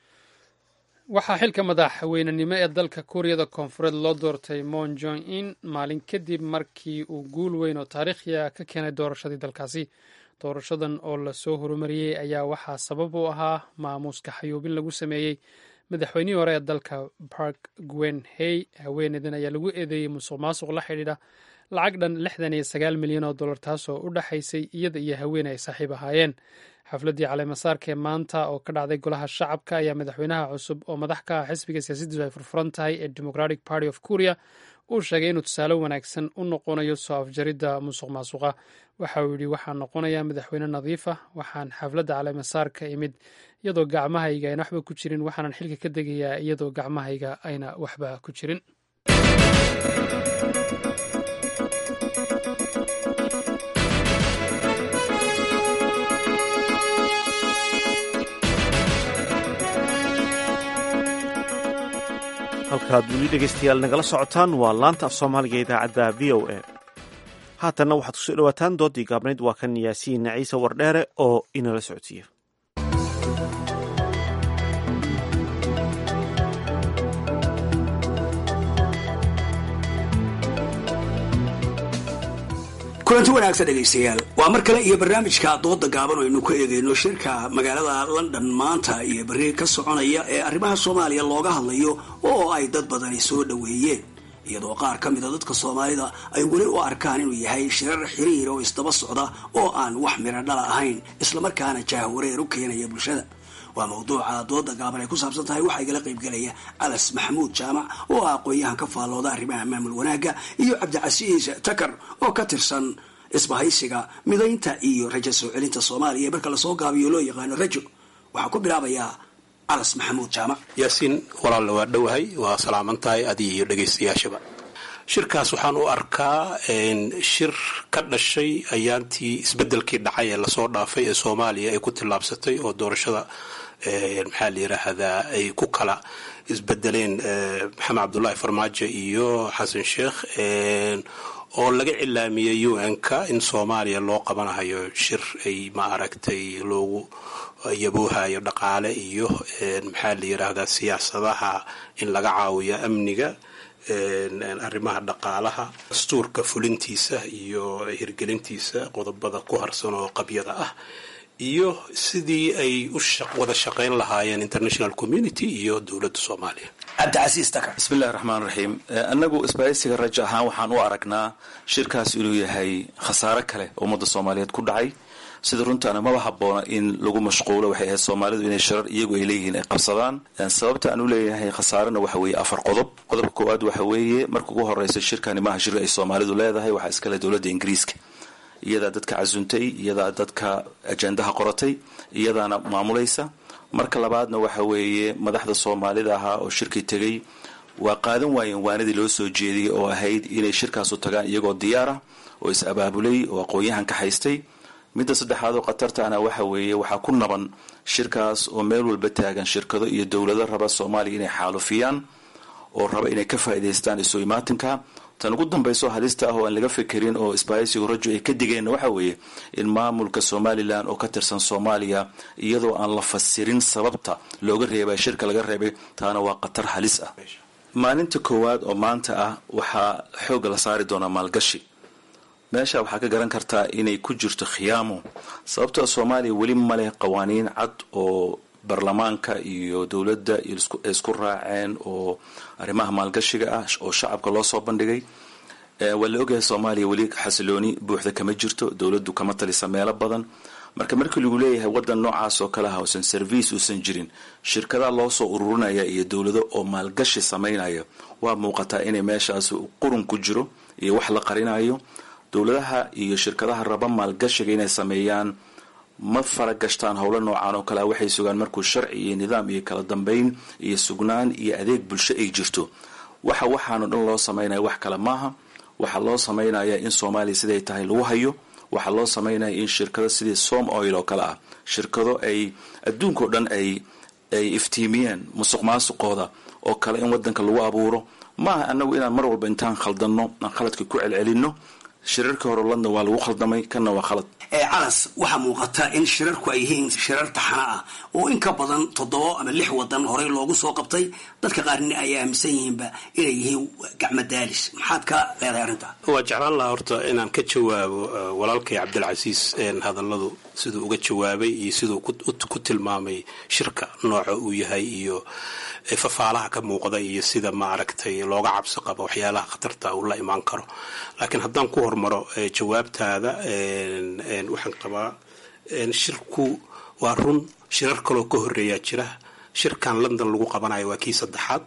[SPEAKER 2] waxaa xilka madaxweynenimo ee dalka kuuriyada koonfureed loo doortay moon jong in maalin kadib markii uu guul weyn oo taariikhiya ka keenay doorashadii dalkaasi doorashadan oo lasoo horumariyey ayaa waxaa sabab u ahaa maamuuska xayuubin lagu sameeyey madaxweynihii hore ee dalka park gwen hey haweeneydan ayaa lagu eedeeyey musuq maasuq la xidhiidha lacag dhan lixdan iyo sagaal milyan oo dollar taasoo u dhexaysay iyada iyo haween ay saaxiib ahaayeen xafladdii caleemasaarka ee maanta oo ka dhacday golaha shacabka ayaa madaxweynaha cusub oo madax ka ah xisbiga siyaasaddiisu ay furfuran tahay ee democratic party of korea uu sheegay inuu tusaale wanaagsan u noqonayo soo afjaridda musuq maasuqa waxa uu yidhi waxaan noqonayaa madaxweyne nadiifa waxaan xafladda caleemasaarka imid iyadoo gacmahayga ayna waxba ku jirin waxaanan xilka ka degayaa iyadoo gacmahayga ayna waxba ku jirin
[SPEAKER 1] halkaad weli dhegaystayaal nagala socotaan waa laanta af soomaaliga idaacadda v o a haatanna waxaad kusoo dhowaataan doodii gaabnayd waa kan yaasiin ciise wardheere oo inala socodsiiya
[SPEAKER 14] kulanti wanaagsan dhegaystayaal waa mar kale iyo barnaamijka dooda gaaban oo aynu ku eegayno shirka magaalada london maanta iyo berri ka soconaya ee arrimaha soomaaliya looga hadlayo oo ay dad badani soo dhoweeyeen iyadoo qaar ka mida dadka soomaalida ay weli u arkaan inuu yahay shirar xiriir oo isdaba socda oo aan wax miro dhala ahayn islamarkaana jaahwareer u keenaya bulshada waa mawduuca dooda gaaban ay ku saabsan tahay waxaa igala qaybgelaya alas maxamuud jaamac oo ah aqoon-yahan ka faallooda arrimaha maamul wanaagga iyo cabdicasiis takar oo ka tirsan isbahaysiga midaynta iyo rajo soo celinta soomaaliya marka lasoo gaabiyo loo yaqaano rajo waxaa ku bilaabayaa alas maxamuud jaamac
[SPEAKER 15] yaasiin walaalla waa dhowahay waa salaaman tahay adiga iyo dhegaystayaashaba shirkaas waxaan u arkaa shir ka dhashay ayaantii isbedelkii dhacay ee lasoo dhaafay ee soomaaliya ay ku tillaabsatay oo doorashada maxaa la yiraahdaa ay ku kala isbedeleen maxamed cabdullaahi farmaajo iyo xasan sheekh oo laga cilaamiyey u n-ka in soomaaliya loo qabanahayo shir ay ma aragtay loogu yaboohayo dhaqaale iyo maxaa la yiraahdaa siyaasadaha in laga caawiyo amniga arrimaha dhaqaalaha dastuurka fulintiisa iyo hirgelintiisa qodobada ku harsan oo qabyada ah iyo sidii ay u wada shaqayn lahaayeen international community iyo dowladda soomaaliya
[SPEAKER 14] cabdicasiis takar
[SPEAKER 16] bismillahi raxmaan raxiim annagu isbaahaysiga rajo ahaan waxaan u aragnaa shirkaas inuu yahay khasaare kale oo ummadda soomaaliyeed ku dhacay sida runtaana maba haboona in lagu mashquulo waxay ahayd soomaalidu inay sharar iyagu ay leeyihiin ay qabsadaan sababta aan u leeyahay khasaarena waxa weeye afar qodob qodobka koowaad waxa weeye marka ugu horeysa shirkani maaha shir ay soomaalidu leedahay waxaa iskale dowladda ingiriiska iyadaa dadka casuntay iyadaa dadka ajendaha qoratay iyadaana maamulaysa marka labaadna waxa weeye madaxda soomaalida ahaa oo shirkii tegey waa qaadan waayeen waanadii loo soo jeediyey oo ahayd inay shirkaasu tagaan iyagoo diyaar ah oo is abaabulay oo aqoon-yahan ka haystay midda saddexaad oo khatartaana waxa weeye waxaa ku naban shirkaas oo meel walba taagan shirkado iyo dowlado raba soomaaliya inay xaalufiyaan oo raba inay ka faa'idaystaan isu imaatinka tan ugu dambayso halista ah oo aan laga fekerin oo isbaaysigu rajo ay ka digeen waxa weeye in maamulka somalilan oo ka tirsan soomaaliya iyadoo aan la fasirin sababta looga reebay shirka laga reebay taana waa khatar halis ah maalinta koowaad oo maanta ah waxaa xoogga la saari doonaa maalgashi meesha waxaa ka garan kartaa inay ku jirto khiyaamo sababtoo soomaaliya weli maleh qawaaniin cad oo baarlamaanka iyo dowladda isku raaceen oo arrimaha maalgashiga ah oo shacabka loo soo bandhigay waa la ogyahay soomaaliya weli xasilooni buuxda kama jirto dowladdu kama talisa meelo badan marka markii lagu leeyahay wadan noocaas oo kale ah uusan service uusan jirin shirkadaha loo soo ururinaya iyo dowlado oo maalgashi samaynaya waa muuqataa inay meeshaas qurun ku jiro iyo wax la qarinayo dowladaha iyo shirkadaha raba maalgashiga inay sameeyaan ma faragashtaan howlo noocaan oo kalea waxay sugaan markuu sharci iyo nidaam iyo kala dambeyn iyo sugnaan iyo adeeg bulsho ay jirto waxa waxaano dhan loo samaynaya wax kale maaha waxaa loo samaynaya in soomaaliya siday tahay lagu hayo waxaa loo samaynaya in shirkado sidii som oil oo kale ah shirkado ay adduunkao dhan ay ay iftiimiyeen musuq maasuqooda oo kale in wadanka lagu abuuro maaha anagu inaan mar walba intaan khaldanno aan khaladka ku celcelinno shirarkii hore london waa lagu khaldamay kanna waa khalad
[SPEAKER 14] calas waxaa muuqata in shirarku ay yihiin shirar taxana ah oo in ka badan toddoba ama lix wadan horey loogu soo qabtay dadka qaarna ay aaminsan yihiinba inay yihiin gacmo daalis maxaad ka leedahay arrintaa
[SPEAKER 15] waa jeclaan lahaa horta inaan ka jawaabo walaalkay cabdilcasiis hadalladu siduu uga jawaabay iyo siduu ku tilmaamay shirka nooca uu yahay iyo fafaalaha ka muuqda iyo sida maaragtay looga cabsi qabo waxyaalaha khatarta uu la imaan karo laakiin haddaan ku hormaro jawaabtaada waxaan qabaa shirku waa run shirar kaloo ka horeeyaa jira shirkan london lagu qabanayo waa kii saddexaad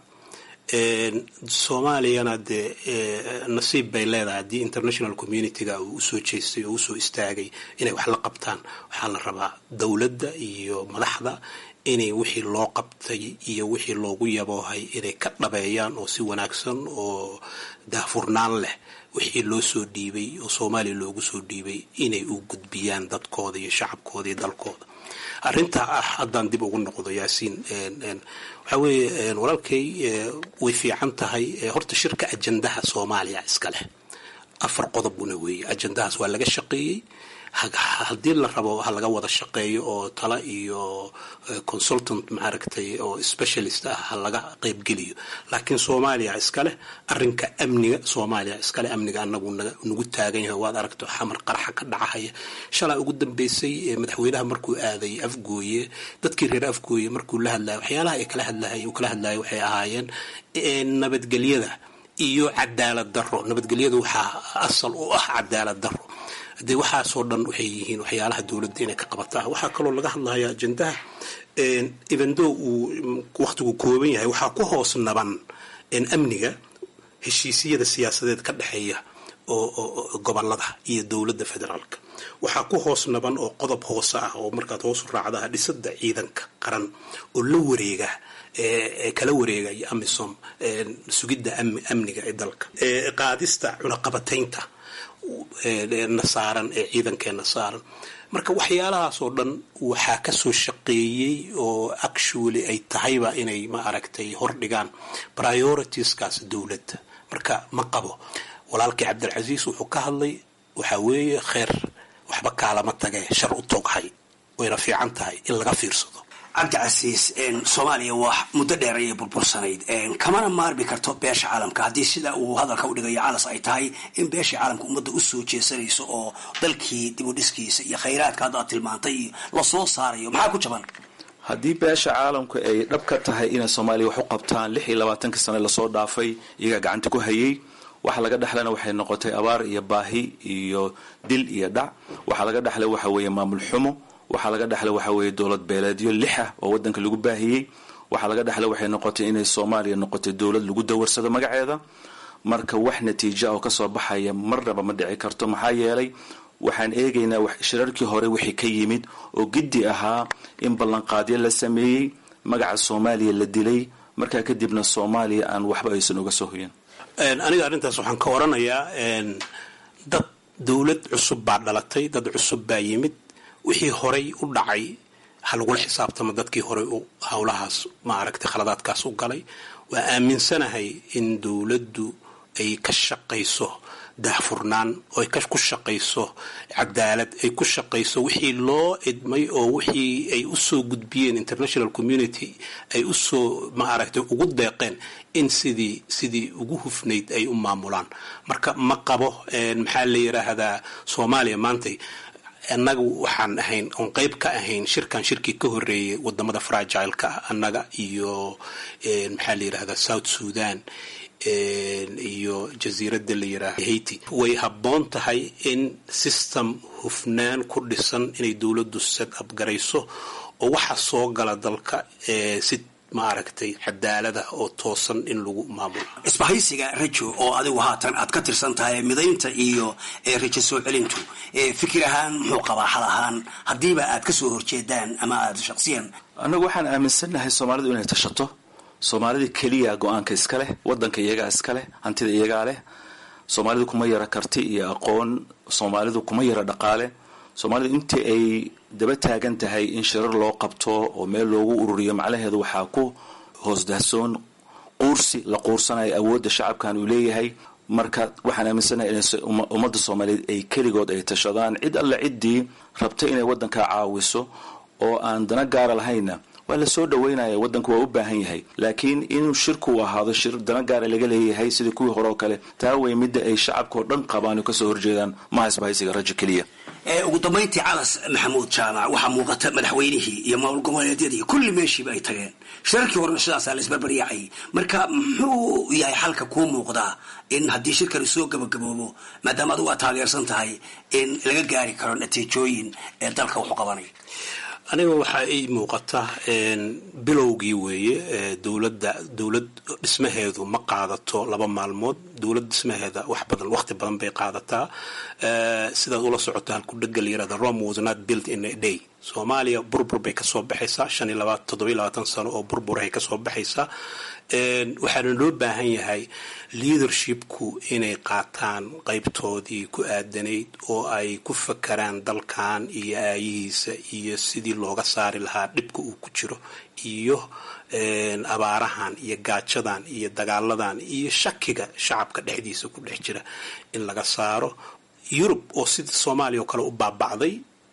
[SPEAKER 15] soomaaliyana dee nasiib bay leedahay haddii international communityga uu usoo jeestay oo usoo istaagay inay wax la qabtaan waxaa la rabaa dowladda iyo madaxda inay wixii loo qabtay iyo wixii loogu yaboohay inay ka dhabeeyaan oo si wanaagsan oo daahfurnaan leh wixii loo soo dhiibay oo soomaaliya loogu soo dhiibay inay u gudbiyaan dadkooda iyo shacabkooda iyo dalkooda arrintaa ah haddaan dib ugu noqdo yaasiin waxaa weeye walaalkay way fiican tahay horta shirka ajandaha soomaaliya iska leh afar qodobuna weeye ajandahaas waa laga shaqeeyey haddii la rabo ha laga wada shaqeeyo oo tala iyo consultant maaragtay oo specialist ah ha laga qeybgeliyo laakiin soomaaliya iskaleh arinka amniga soomaaliya iskaleh amniga anagu nagu taagan yahay waad aragto xamar qaraxa ka dhacahaya shalaa ugu dambeysay madaxweynaha markuu aaday afgooye dadkii reer afgooye markuu la hadlaya waxyaalaha ay kala hadlahay uu kala hadlaya waxay ahaayeen nabadgelyada iyo cadaalad daro nabadgelyada waxaa asal u ah cadaalad daro dee waxaasoo dhan waxay yihiin waxyaalaha dowladda inay ka qabataa waxaa kaloo laga hadlaya ajendaha evendo uu wakhtigu kooban yahay waxaa ku hoos naban amniga heshiisyada siyaasadeed ka dhexeeya oo gobolada iyo dowladda federaalka waxaa ku hoos naban oo qodob hoose ah oo markaad hoosu raacdaha dhisada ciidanka qaran oo la wareega kala wareegaya amisom sugidda amniga ee dalka qaadista cunaqabataynta na saaran ee ciidankeena saaran marka waxyaalahaasoo dhan waxaa kasoo shaqeeyey oo actually ay tahayba inay ma aragtay hordhigaan prioritiskaas dowladda marka ma qabo walaalkii cabdilcasiis wuxuu ka hadlay waxaa weeye kheer waxba kaalama tagee shar u toghay wayna fiican tahay in laga fiirsado
[SPEAKER 14] cabdicasiis soomaaliya waa muddo dheer ayay burbursanayd kamana maarmi karto beesha caalamka haddii sida uu hadalka udhigayo calas ay tahay in beesha caalamka ummadda usoo jeesanayso oo dalkii dibudhiskiisa iyo khayraadka hadda ad tilmaantay iyo lasoo saarayo maxaa ku jaban
[SPEAKER 16] haddii beesha caalamku ay dhab ka tahay inay soomaaliya wax u qabtaan lix iyo labaatanka sane lasoo dhaafay iyagaa gacanta ku hayay waxa laga dhexlana waxay noqotay abaar iyo baahi iyo dil iyo dhac waxaa laga dhexlay waxa weeye maamul xumo waxaa laga dhexlay waxa weeye dowlad beeleedyo lix ah oo wadanka lagu baahiyey waxaa laga dhexlay waxay noqotay inay soomaaliya noqotay dowlad lagu dawarsado magaceeda marka wax natiija oo kasoo baxaya marnaba ma dhici karto maxaa yeelay waxaan eegaynaa shirarkii hore wixii ka yimid oo giddi ahaa in ballanqaadyo la sameeyey magaca soomaaliya la dilay markaa kadibna soomaaliya aan waxba aysan uga soo hoyan
[SPEAKER 15] aniga arrintaas waxaan ka oranayaa dad dowlad cusub baa dhalatay dad cusub baa yimid wixii horay u dhacay ha lagula xisaabtamo dadkii horay u howlahaas maaragtay khaladaadkaas u galay waa aaminsanahay in dowladdu ay ka shaqayso daahfurnaan oo ay ku shaqayso cadaalad ay ku shaqayso wixii loo idmay oo wixii ay usoo gudbiyeen international community ay usoo maaragtay ugu deeqeen in sidii sidii ugu hufnayd ay u maamulaan marka ma qabo maxaa la yidhaahdaa soomaaliya maantay annaga waxaan ahayn oon qeyb ka ahayn shirkan shirkii ka horeeyay wadamada fragileka ah annaga iyo maxaa la yidhahdaa south sudan iyo jasiiradda la yidhaahdo haiti way habboon tahay in system hufnaan ku dhisan inay dowladdu set up garayso oo waxa soo gala dalka si maaragtay cadaalada oo toosan in lagu maamulo
[SPEAKER 14] isbahaysiga rajo oo adigu haatan aad ka tirsan tahay midaynta iyo rajo soo celintu fikir ahaan muxuu qabaa xal ahaan haddiiba aad ka soo horjeedaan ama aad shaqsiyan
[SPEAKER 16] annagu waxaan aaminsannahay soomaalidu inay tashato soomaalida keliya go-aanka iska leh wadanka iyagaa iska leh hantida iyagaa leh soomaalidu kuma yara karti iyo aqoon soomaalidu kuma yara dhaqaale soomaalidu intii ay daba taagan tahay in shirar loo qabto oo meel loogu ururiyo macnaheedu waxaa ku hoos dahsoon quursi la quursanayo awoodda shacabkan uu leeyahay marka waxaan aaminsanahay in ummadda soomaaliyeed ay keligood ay tashadaan cid alle ciddii rabta inay waddankaa caawiso oo aan dana gaara lahayna waa la soo dhaweynaya waddanku waa u baahan yahay laakiin inuu shirku ahaado shir dana gaara laga leeyahay sidii kuwii hore oo kale taa wey midda ay shacabka oo dhan qabaan oo kasoo horjeedaan maha isbahaysiga rajo keliya
[SPEAKER 14] ugu dambayntii calas maxamuud jaamac waxaa muuqata madaxweynihii iyo maamul goboleedyadii kulli meeshiiba ay tageen shirarkii horena sidaasaa la isbarbaryaacay marka muxuu yahay xalka kuu muuqdaa in haddii shirkani soo gabagaboobo maadaama adigu aad taageersan tahay in laga gaari karo natiijooyin ee dalka wuxu qabanay
[SPEAKER 15] aniga waxaa ii muuqata bilowgii weeye dowladda dowlad dhismaheedu ma qaadato laba maalmood dowlad dhismaheeda wax badan waqti badan bay qaadataa sidaad ula socoto halku dhega la yirahda rome was not built in a day soomaaliya burbur bay kasoo baxaysaa shan iyo labaatan toddoba iyo labaatan sano oo burburahay kasoo baxaysaa waxaana loo baahan yahay leadershipku inay qaataan qaybtoodii ku aadanayd oo ay ku fakaraan dalkan iyo aayihiisa iyo sidii looga saari lahaa dhibka uu ku jiro iyo abaarahan iyo gaajadan iyo dagaaladan iyo shakiga shacabka dhexdiisa ku dhex jira in laga saaro yurub oo sida soomaaliya oo kale u baabacday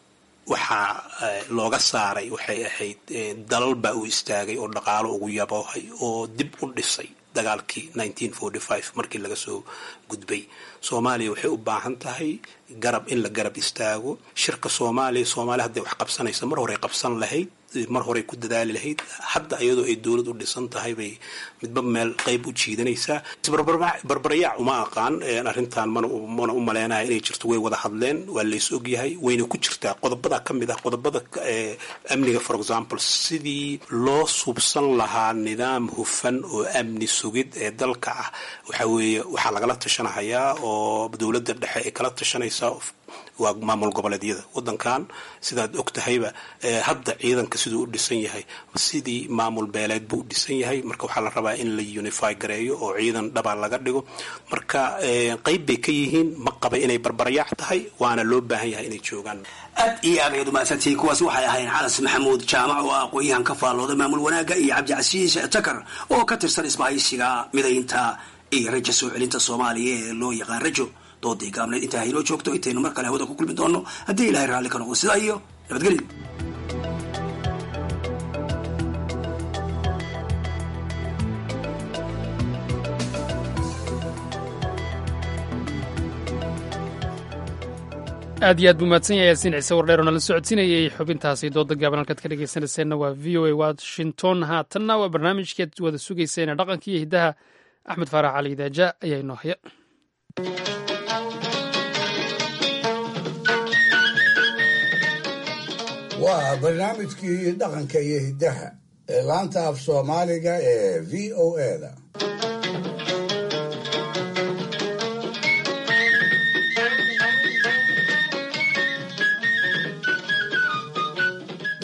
[SPEAKER 15] waxaa looga saaray waxay ahayd dalal baa u istaagay oo dhaqaalo ugu yaboohay oo dib u dhisay dagaalkii markii laga soo gudbay soomaaliya waxay u baahan tahay garab in la garab istaago shirka soomaaliya soomaaliya hadday wax qabsanaysa mar horey qabsan lahayd mar horey ku dadaali lahayd hadda iyadoo ay dowlad u dhisan tahay bay midba meel qayb u jiidanaysaa barbarayaac uma aqaan arrintan mana u maleynayo inay jirto way wada hadleen waa lays ogyahay wayna ku jirtaa qodobada ka mid ah qodobada amniga for example sidii loo subsan lahaa nidaam hufan oo amni sugid ee dalka ah waxa weeye waxaa lagala tashanahayaa oo dowladda dhexe ay kala tashanaysaa waa maamul goboleedyada wadankan sidaad og tahayba hadda ciidanka siduu u dhisan yahay sidii maamul beeleed buu u dhisan yahay marka waxaa la rabaa in la unify gareeyo oo ciidan dhabaa laga dhigo marka qayb bay ka yihiin ma qaba inay barbarayaac tahay waana loo baahan yahay inay joogaan
[SPEAKER 14] aad iyo aad ayaad umahadsantihiin kuwaas waxay ahayn calas maxamuud jaamac oo aqoon-yahan ka faallooda maamul wanaagga iyo cabdicasiis takar oo ka tirsan isbahaysiga midaynta iyo rajo soo celinta soomaaliya ee loo yaqaan rajo doodii gaabneed intaa haynoo joogto intaynu mar kale hawada ku kulmi doono haddii ilahay raalli ka noqdo sidaa iyo nabadgelyo
[SPEAKER 2] aad iyo aad buu mahadsan yahay yaasiin ciise wardheer oo nala socodsiinayay xubintaasi dooda gaaban halkaad ka dhegeysanayseena waa v o a washington haatanna waa barnaamijkeed wada sugayseena dhaqanka iyo hiddaha axmed faarax cali idaaja ayaa inoo haya
[SPEAKER 4] waa barnaamijkii dhaqanka iyo hiddaha ee laanta af soomaaliga ee v o eda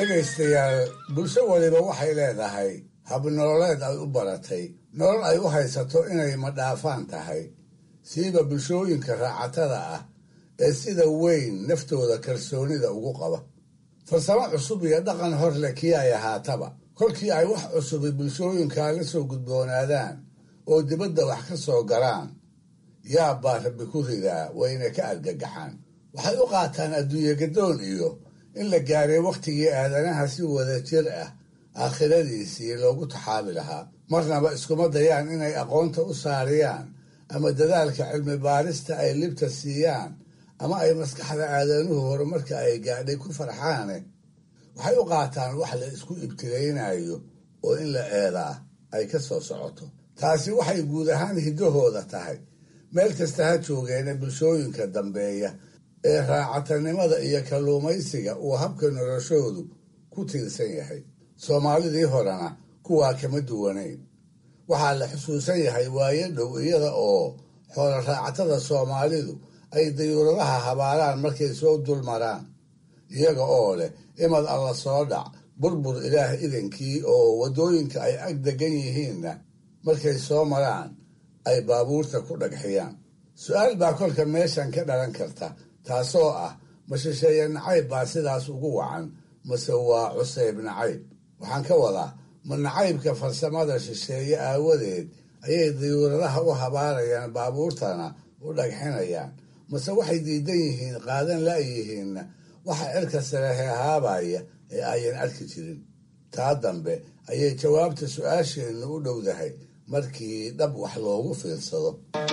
[SPEAKER 4] dhegaystayaal bulsho waliba waxay leedahay habnololeed ay u baratay nolol ay u haysato inay madhaafaan tahay siiba bulshooyinka raacatada ah ee sida weyn naftooda kalsoonida ugu qaba farsamo cusub iyo dhaqan hor leh kii ay ahaataba kolkii ay wax cusubi bulshooyinkaa la soo gudboonaadaan oo dibadda wax ka soo galaan yaab baa rabbi ku ridaa wayna ka argagaxaan waxay u qaataan adduunye gadoon iyo in la gaaray wakhtigii aadanaha si wada jir ah aakhiradiisii loogu taxaabi lahaa marnaba iskuma dayaan inay aqoonta u saariyaan ama dadaalka cilmi baarista ay libta siiyaan ama ay maskaxda aadanuhu horumarka ay gaadhay ku farxaane waxay u qaataan wax la isku ibtilaynayo oo in la eedaa ay ka soo socoto taasi waxay guud ahaan hiddahooda tahay meel kasta ha joogeena bulshooyinka dambeeya ee raacatanimada iyo kalluumaysiga uu habka noloshoodu ku tiirsan yahay soomaalidii horena kuwaa kama duwanayn waxaa la xusuusan yahay waayo dhow iyada oo xoolo raacatada soomaalidu ay dayuuradaha habaalaan markay soo dul maraan iyaga oo leh imad alla soo dhac burbur ilaah idankii oo waddooyinka ay ag degan yihiinna markay soo maraan ay baabuurta ku dhagxiyaan su-aal baa kolka meeshan ka dhalan karta taasoo ah ma shisheeye nacayb baa sidaas ugu wacan mase waa cuseyb nacayb waxaan ka wadaa ma nacaybka farsamada shisheeye aawadeed ayay dayuuradaha u habaarayaan baabuurtana u dhagxinayaan mase waxay diidan yihiin qaadan la-yihiinna waxa cirka sare heehaabaya ee ayan arki jirin taa dambe ayay jawaabta su-aasheennu u dhowdahay markii dhab wax loogu fiirsado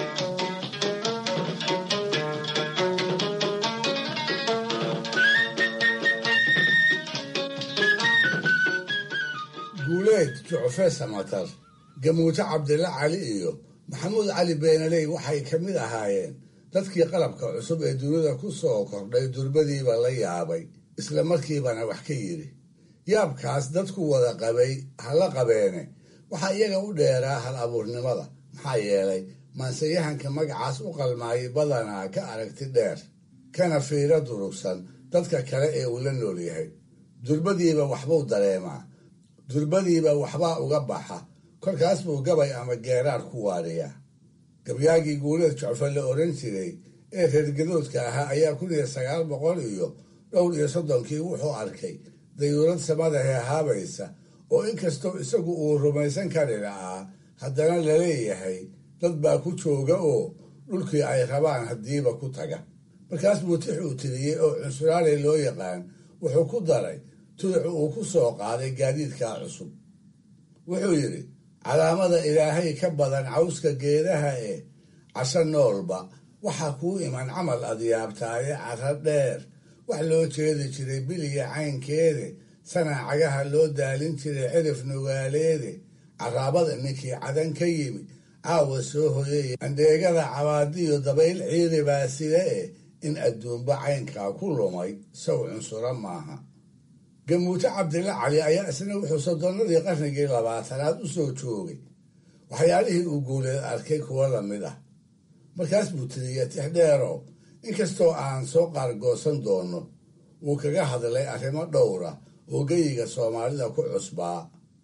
[SPEAKER 4] guuleed jucfe samatar gamuujo cabdilla cali iyo maxamuud cali beenaley waxay ka mid ahaayeen dadkii qalabka cusub ee dunida ku soo kordhay durbadiiba la yaabay isla markiibana wax ka yidhi yaabkaas dadku wada qabay hala qabeene waxaa iyaga u dheeraa hal abuurnimada maxaa yeelay maanseyahanka magacaas u qalmaayay badanaa ka aragti dheer kana fiiro durugsan dadka kale ee uu la nool yahay durbadiiba waxbuu dareemaa durbadiiba waxbaa uga baxa kolkaas buu gabay ama geeraar ku waadhiyaa gabyaagii guuleed jocfa la oran jiray ee reergadoodka ahaa ayaa kun iyo sagaal boqol iyo dhowr iyo soddonkii wuxuu arkay dayuurad samada heehaabaysa oo inkastoo isagu uu rumaysan kari lahaa haddana laleeyahay dad baa ku jooga oo dhulkii ay rabaan haddiiba ku taga markaas buu tix uu tiriyey oo cunsuraale loo yaqaan wuxuu ku daray tuduc uu ku soo qaaday gaadiidkaa cusub wuxuu yidhi calaamada ilaahay ka badan cawska geedaha ee casho noolba waxaa kuu iman camal adyaabtaaye cara dheer wax loo jeedi jiray biliga caynkeede sanaacagaha loo daalin jiray cirif nugaaleede caraabada ninkii cadan ka yimi caawa soo hoyay andheegada cabaadiyo dabayl ciiri baa sida eh in adduunba caynkaa ku lumay saw cunsuro maaha gamuuto cabdilla cali ayaa isna wuxuu soddonnadii qarnigii labaatanaad u soo joogay waxyaalihii uu guuleed arkay kuwa lamid ah markaas buu tiriya tixdheero inkastoo aan soo qaargoosan doono wuu kaga hadlay arrimo dhowra oo geyiga soomaalida ku cusbaa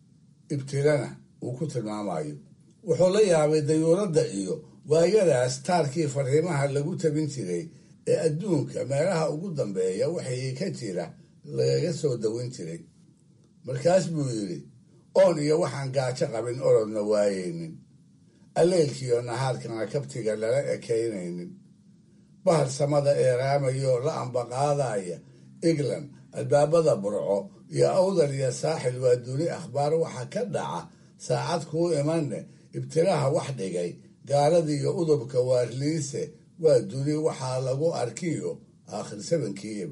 [SPEAKER 4] ibtilana uu ku tilmaamayo wuxuu la yaabay dayuuradda iyo waayadaas taarkii fariimaha lagu tabin jiray ee adduunka meelaha ugu dambeeya waxay ka jira lagaga soo dawin jiray markaas buu yidhi oon iyo waxaan gaajo qabin orodna waayeynin alleylkiiyo nahaarkana kabtiga lala ekaynaynin bahar samada eeraamayo la ambaqaadaya england albaabada burco iyo awdal iyo saaxil waa duni akhbaar waxa ka dhaca saacad kuu imanne ibtilaha wax dhigay gaaladii iyo udubka waarliise waa duni waxaa lagu arkiyo aakhir sabankii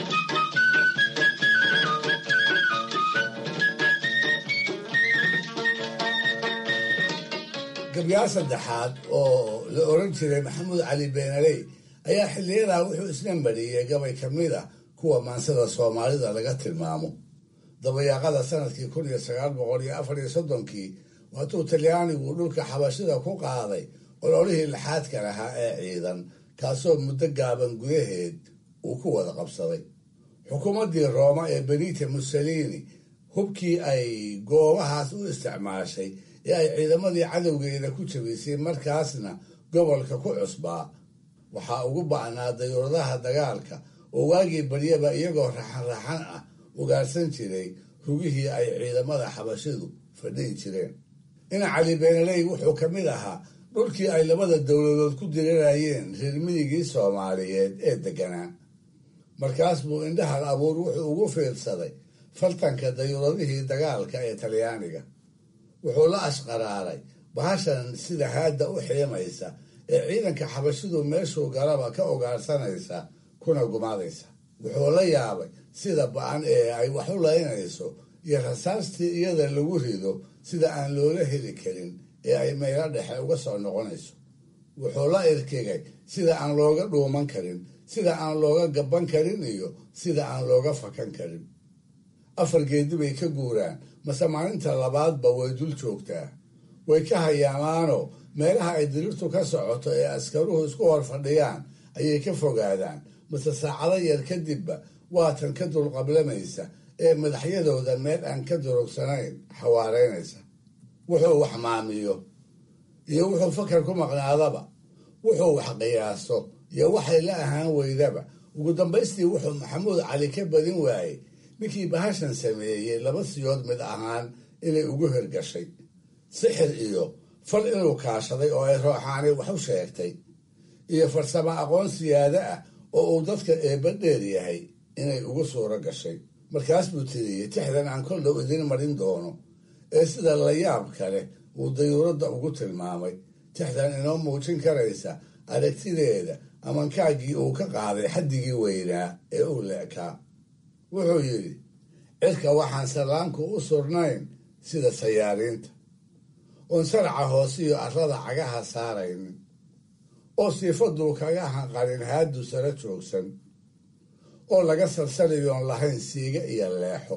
[SPEAKER 4] gabyaal saddexaad oo la oran jiray maxamuud cali beenaley ayaa xiliyadaa wuxuu isna mariyey gabay ka mid a kuwa maansada soomaalida laga tilmaamo dabayaaqada sanadkii kun iyo sagaal boqol iyo afar iyo soddonkii waatuu talyaanigu dhulka xabashida ku qaaday ololihii laxaadka lahaa ee ciidan kaasoo muddo gaaban gudaheed uu ku wada qabsaday xukuumaddii rooma ee benita mussolini hubkii ay goobahaas u isticmaashay ee ay ciidamadii cadowgeeda ku jabisay markaasna gobolka ku cusbaa waxaa ugu ba'naa dayuuradaha dagaalka oo waagii baryaba iyagoo raxan-raxan ah ugaarsan jiray rugihii ay ciidamada xabashidu fadhihi jireen ina cali beenaley wuxuu ka mid ahaa dhulkii ay labada dowladood ku dirirayeen reer midigii soomaaliyeed ee degganaa markaas buu indhahal abuur wuxuu ugu fiirsaday faltanka dayuuradihii dagaalka ee talyaaniga wuxuu la ashqaraaray bahashan sida haadda u xiimaysa ee ciidanka xabashidu meeshuu galaba ka ogaarsanaysa kuna gumaadaysa wuxuu la yaabay sida ba-an ee ay wax u laynayso iyo rasaastii iyada lagu rido sida aan loola heli karin ee ay meelo dhexe uga soo noqonayso wuxuu la irkigay sida aan looga dhuuman karin sida aan looga gaban karin iyo sida aan looga fakan karin afar geedi bay ka guuraan mase maalinta labaadba way dul joogtaa way ka hayaamaanoo meelaha ay dirirtu ka socoto ee askaruhu isku hor fadhiyaan ayay ka fogaadaan mase saacado yar kadibba waatan ka dulqablamaysa ee madaxyadooda meel aan ka durugsanayn xawaareynaysa wuxuu wax maamiyo iyo wuxuu fakar ku maqnaadaba wuxuu wax qiyaaso iyo waxay la ahaan weydaba ugu dambaystii wuxuu maxamuud cali ka badin waayey ninkii bahashan sameeyey laba siyood mid ahaan inay ugu hirgashay sixir iyo fal inuu kaashaday oo ay rooxaani wax u sheegtay iyo farsamo aqoon siyaado ah oo uu dadka eebba dheer yahay inay ugu suuro gashay markaas buu tiriyey tixdan aan kol dhow idin marin doono ee sida layaab kale uu dayuuradda ugu tilmaamay tixdan inoo muujin karaysa aragtideeda amankaagii uu ka qaaday xaddigii weynaa ee uu leekaa wuxuu yidhi cirka waxaan sallaanku u surnayn sida sayaariinta oon saraca hoosiyo arrada cagaha saaraynin oo siifaduu kaga hanqarin haadu sara joogsan oo laga salsaliyoon lahayn siiga iyo leexo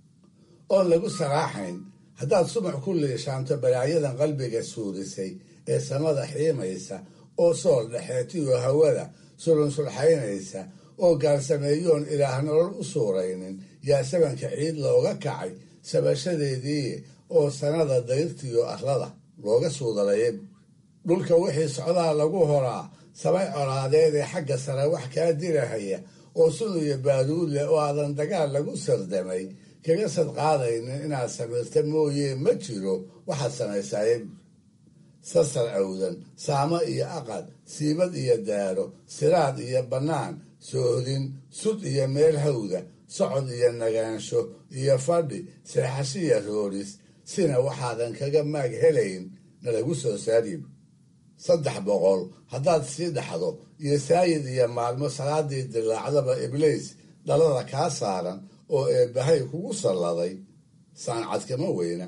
[SPEAKER 4] oon lagu saraaxayn haddaad sumac ku liishaanto balaayadan qalbiga suurisay ee samada xiimaysa oo sool dhexeetiyo hawada sulunsulxaynaysa oo gaarsameeyoon ilaah nolol u suuraynin yaa sabanka ciid looga kacay sabashadeedii oo sanada dayrtiyo arlada looga suudalayay dhulka wixii socdaa lagu horaa samay colaadeed ee xagga sare wax kaa dirahaya oo sun iyo baaduud leh oo aadan dagaal lagu sardamay kaga sadqaadaynin inaad samirta mooye ma jiro waxaad samaysaaye sasar awdan saamo iyo aqad siibad iyo daaro siraad iyo bannaan soohdin sud iyo meel hawda socod iyo nagaansho iyo fadhi seexashiya rooris sina waxaadan kaga maag helayn nalagu soo saarib saddex boqol haddaad sii dhaxdo iyo saayid iyo maalmo salaadii dilaacdaba ibliis dhalada kaa saaran oo eebbahay kugu salladay saancad kama weyna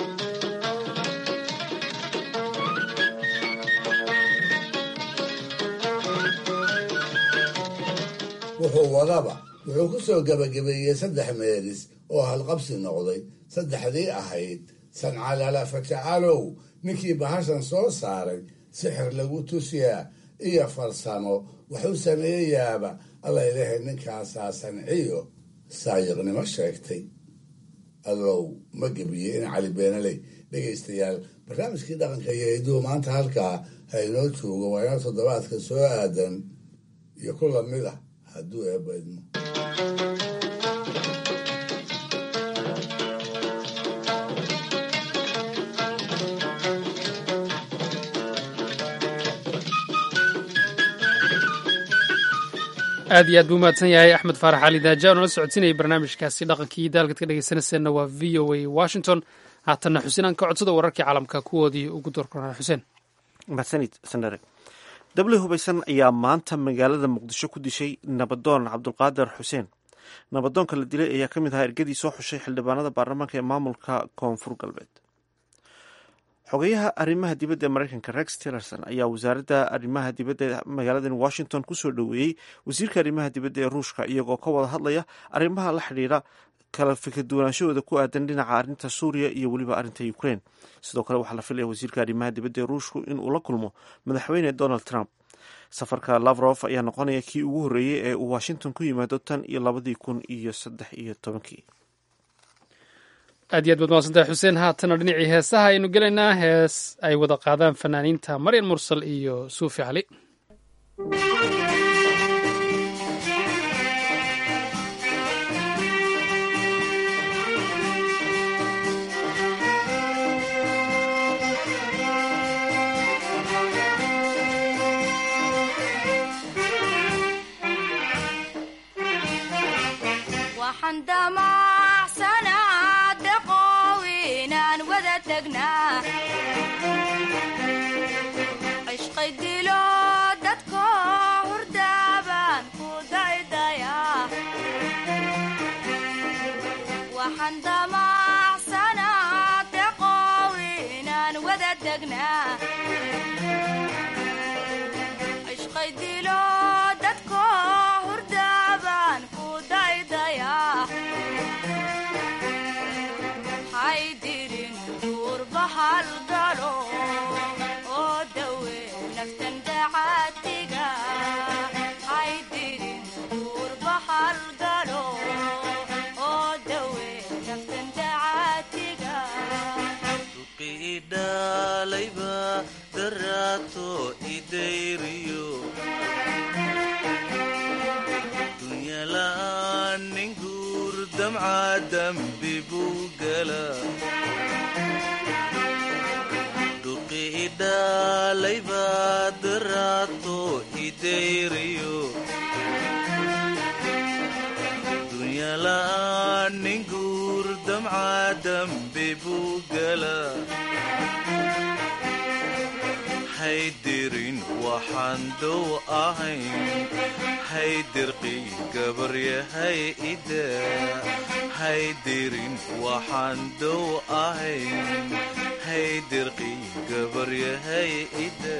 [SPEAKER 4] wuxuu wadaba wuxuu ku soo gebagabeeyey saddex meelis oo halqabsi noqday saddexdii ahayd sancalala fajacalow ninkii bahashan soo saaray sixir lagu tusyaa iyo farsamo waxuu sameeyayaaba alla ilahay ninkaasaa sanciyo saayiqnimo sheegtay allow ma gebiye in cali beenaley dhegaystayaal barnaamijkii dhaqanka iyo hiduhu maanta halkaa ha inoo joogo waa inoo toddobaadka soo aadan iyo ku lamid ah hadduu eebba idmo
[SPEAKER 2] aad iyo aad buu umahadsan yahay axmed faarax cali daaja oo nala socodsiinayay barnaamijkaasi dhaqankii daalkad ka dhegeysanayseena waa v o a washington haatanna xuseen aan ka codsada wararkii caalamka kuwoodii ugu doorkornaa xuseen
[SPEAKER 1] mahadsanid sandare dabli hubaysan ayaa maanta magaalada muqdisho ku dishay nabadoon cabdulqaadir xuseen nabadoonka la dilay ayaa ka mid ahaa ergadii soo xushay xildhibaanada baarlamaanka ee maamulka koonfur galbeed xogeyaha arrimaha dibadda ee mareykanka rex tillerson ayaa wasaaradda arrimaha dibadda ee magaaladan washington kusoo dhoweeyey wasiirka arrimaha dibadda ee ruushka iyagoo ka wada hadlaya arrimaha la xidhiira kala fikirduwanaanshahooda ku aadan dhinaca arrinta suuriya iyo weliba arrinta ukraine sidoo kale waxaa la filaya wasiirka arrimaha dibadda ee ruushku in uu la kulmo madaxweyne donald trump safarka lavrof ayaa noqonaya kii ugu horreeyey ee uu washington ku yimaado tan iyo labadii kun iyo saddex iyo tobankii
[SPEAKER 2] aad iyo aad baad mahadsantahay xuseen haatana dhinacii heesaha aynu gelaynaa hees ay wada qaadaan fanaaniinta maryan mursal iyo suufi cali
[SPEAKER 17] haydirin waxaan dow ahayn haydirqii gabaryahay ida haydirin waxaan dow ahayn haydirqii gabaryahay ida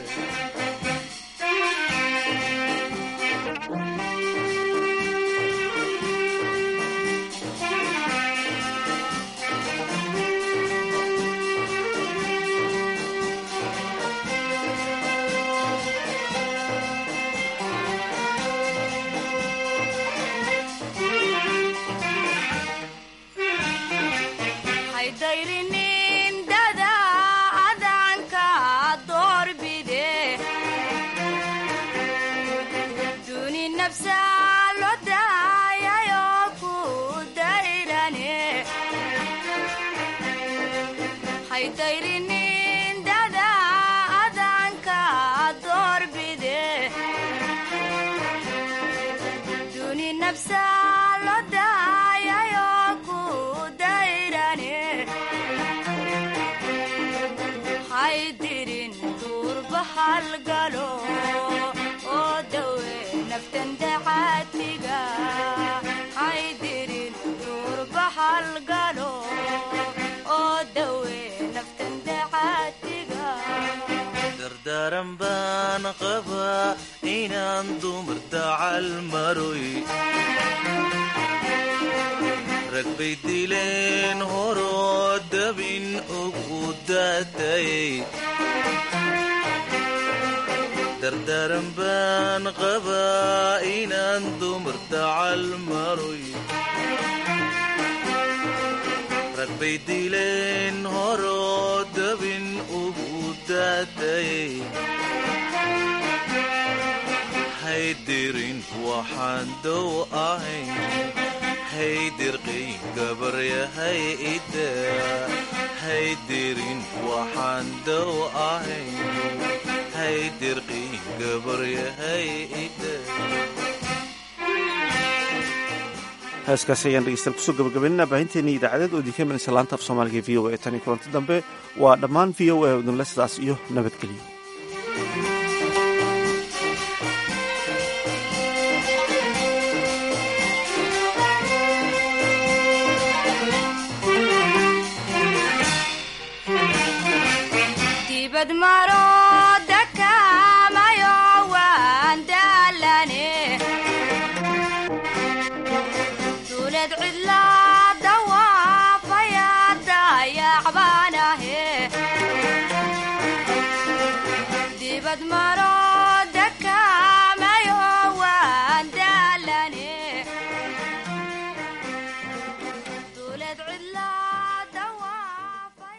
[SPEAKER 17] dardaran baan qabaa inaan dumar dacal maroy rag bay dileen horoo dabin ugu daatayay dardaran baan qabaa inaan dumar dacal maroy rag bay dileen horoo dabin ugu daatayay haydirin waxaan dow ahayn haydirqii gabaryahay ida haydirin waxaan dow ahayn haydirqii gabaryahay ida
[SPEAKER 1] heeskaasi ayaan dhegeystayaal kusoo gabagabaynana baahinteennii idaacadeed oo idinka imanaysa laanta af soomaaliga v o a tan iyo kulanti dambe waa dhammaan v o a udinle sidaas iyo nabadgelyo
[SPEAKER 18] dibad maro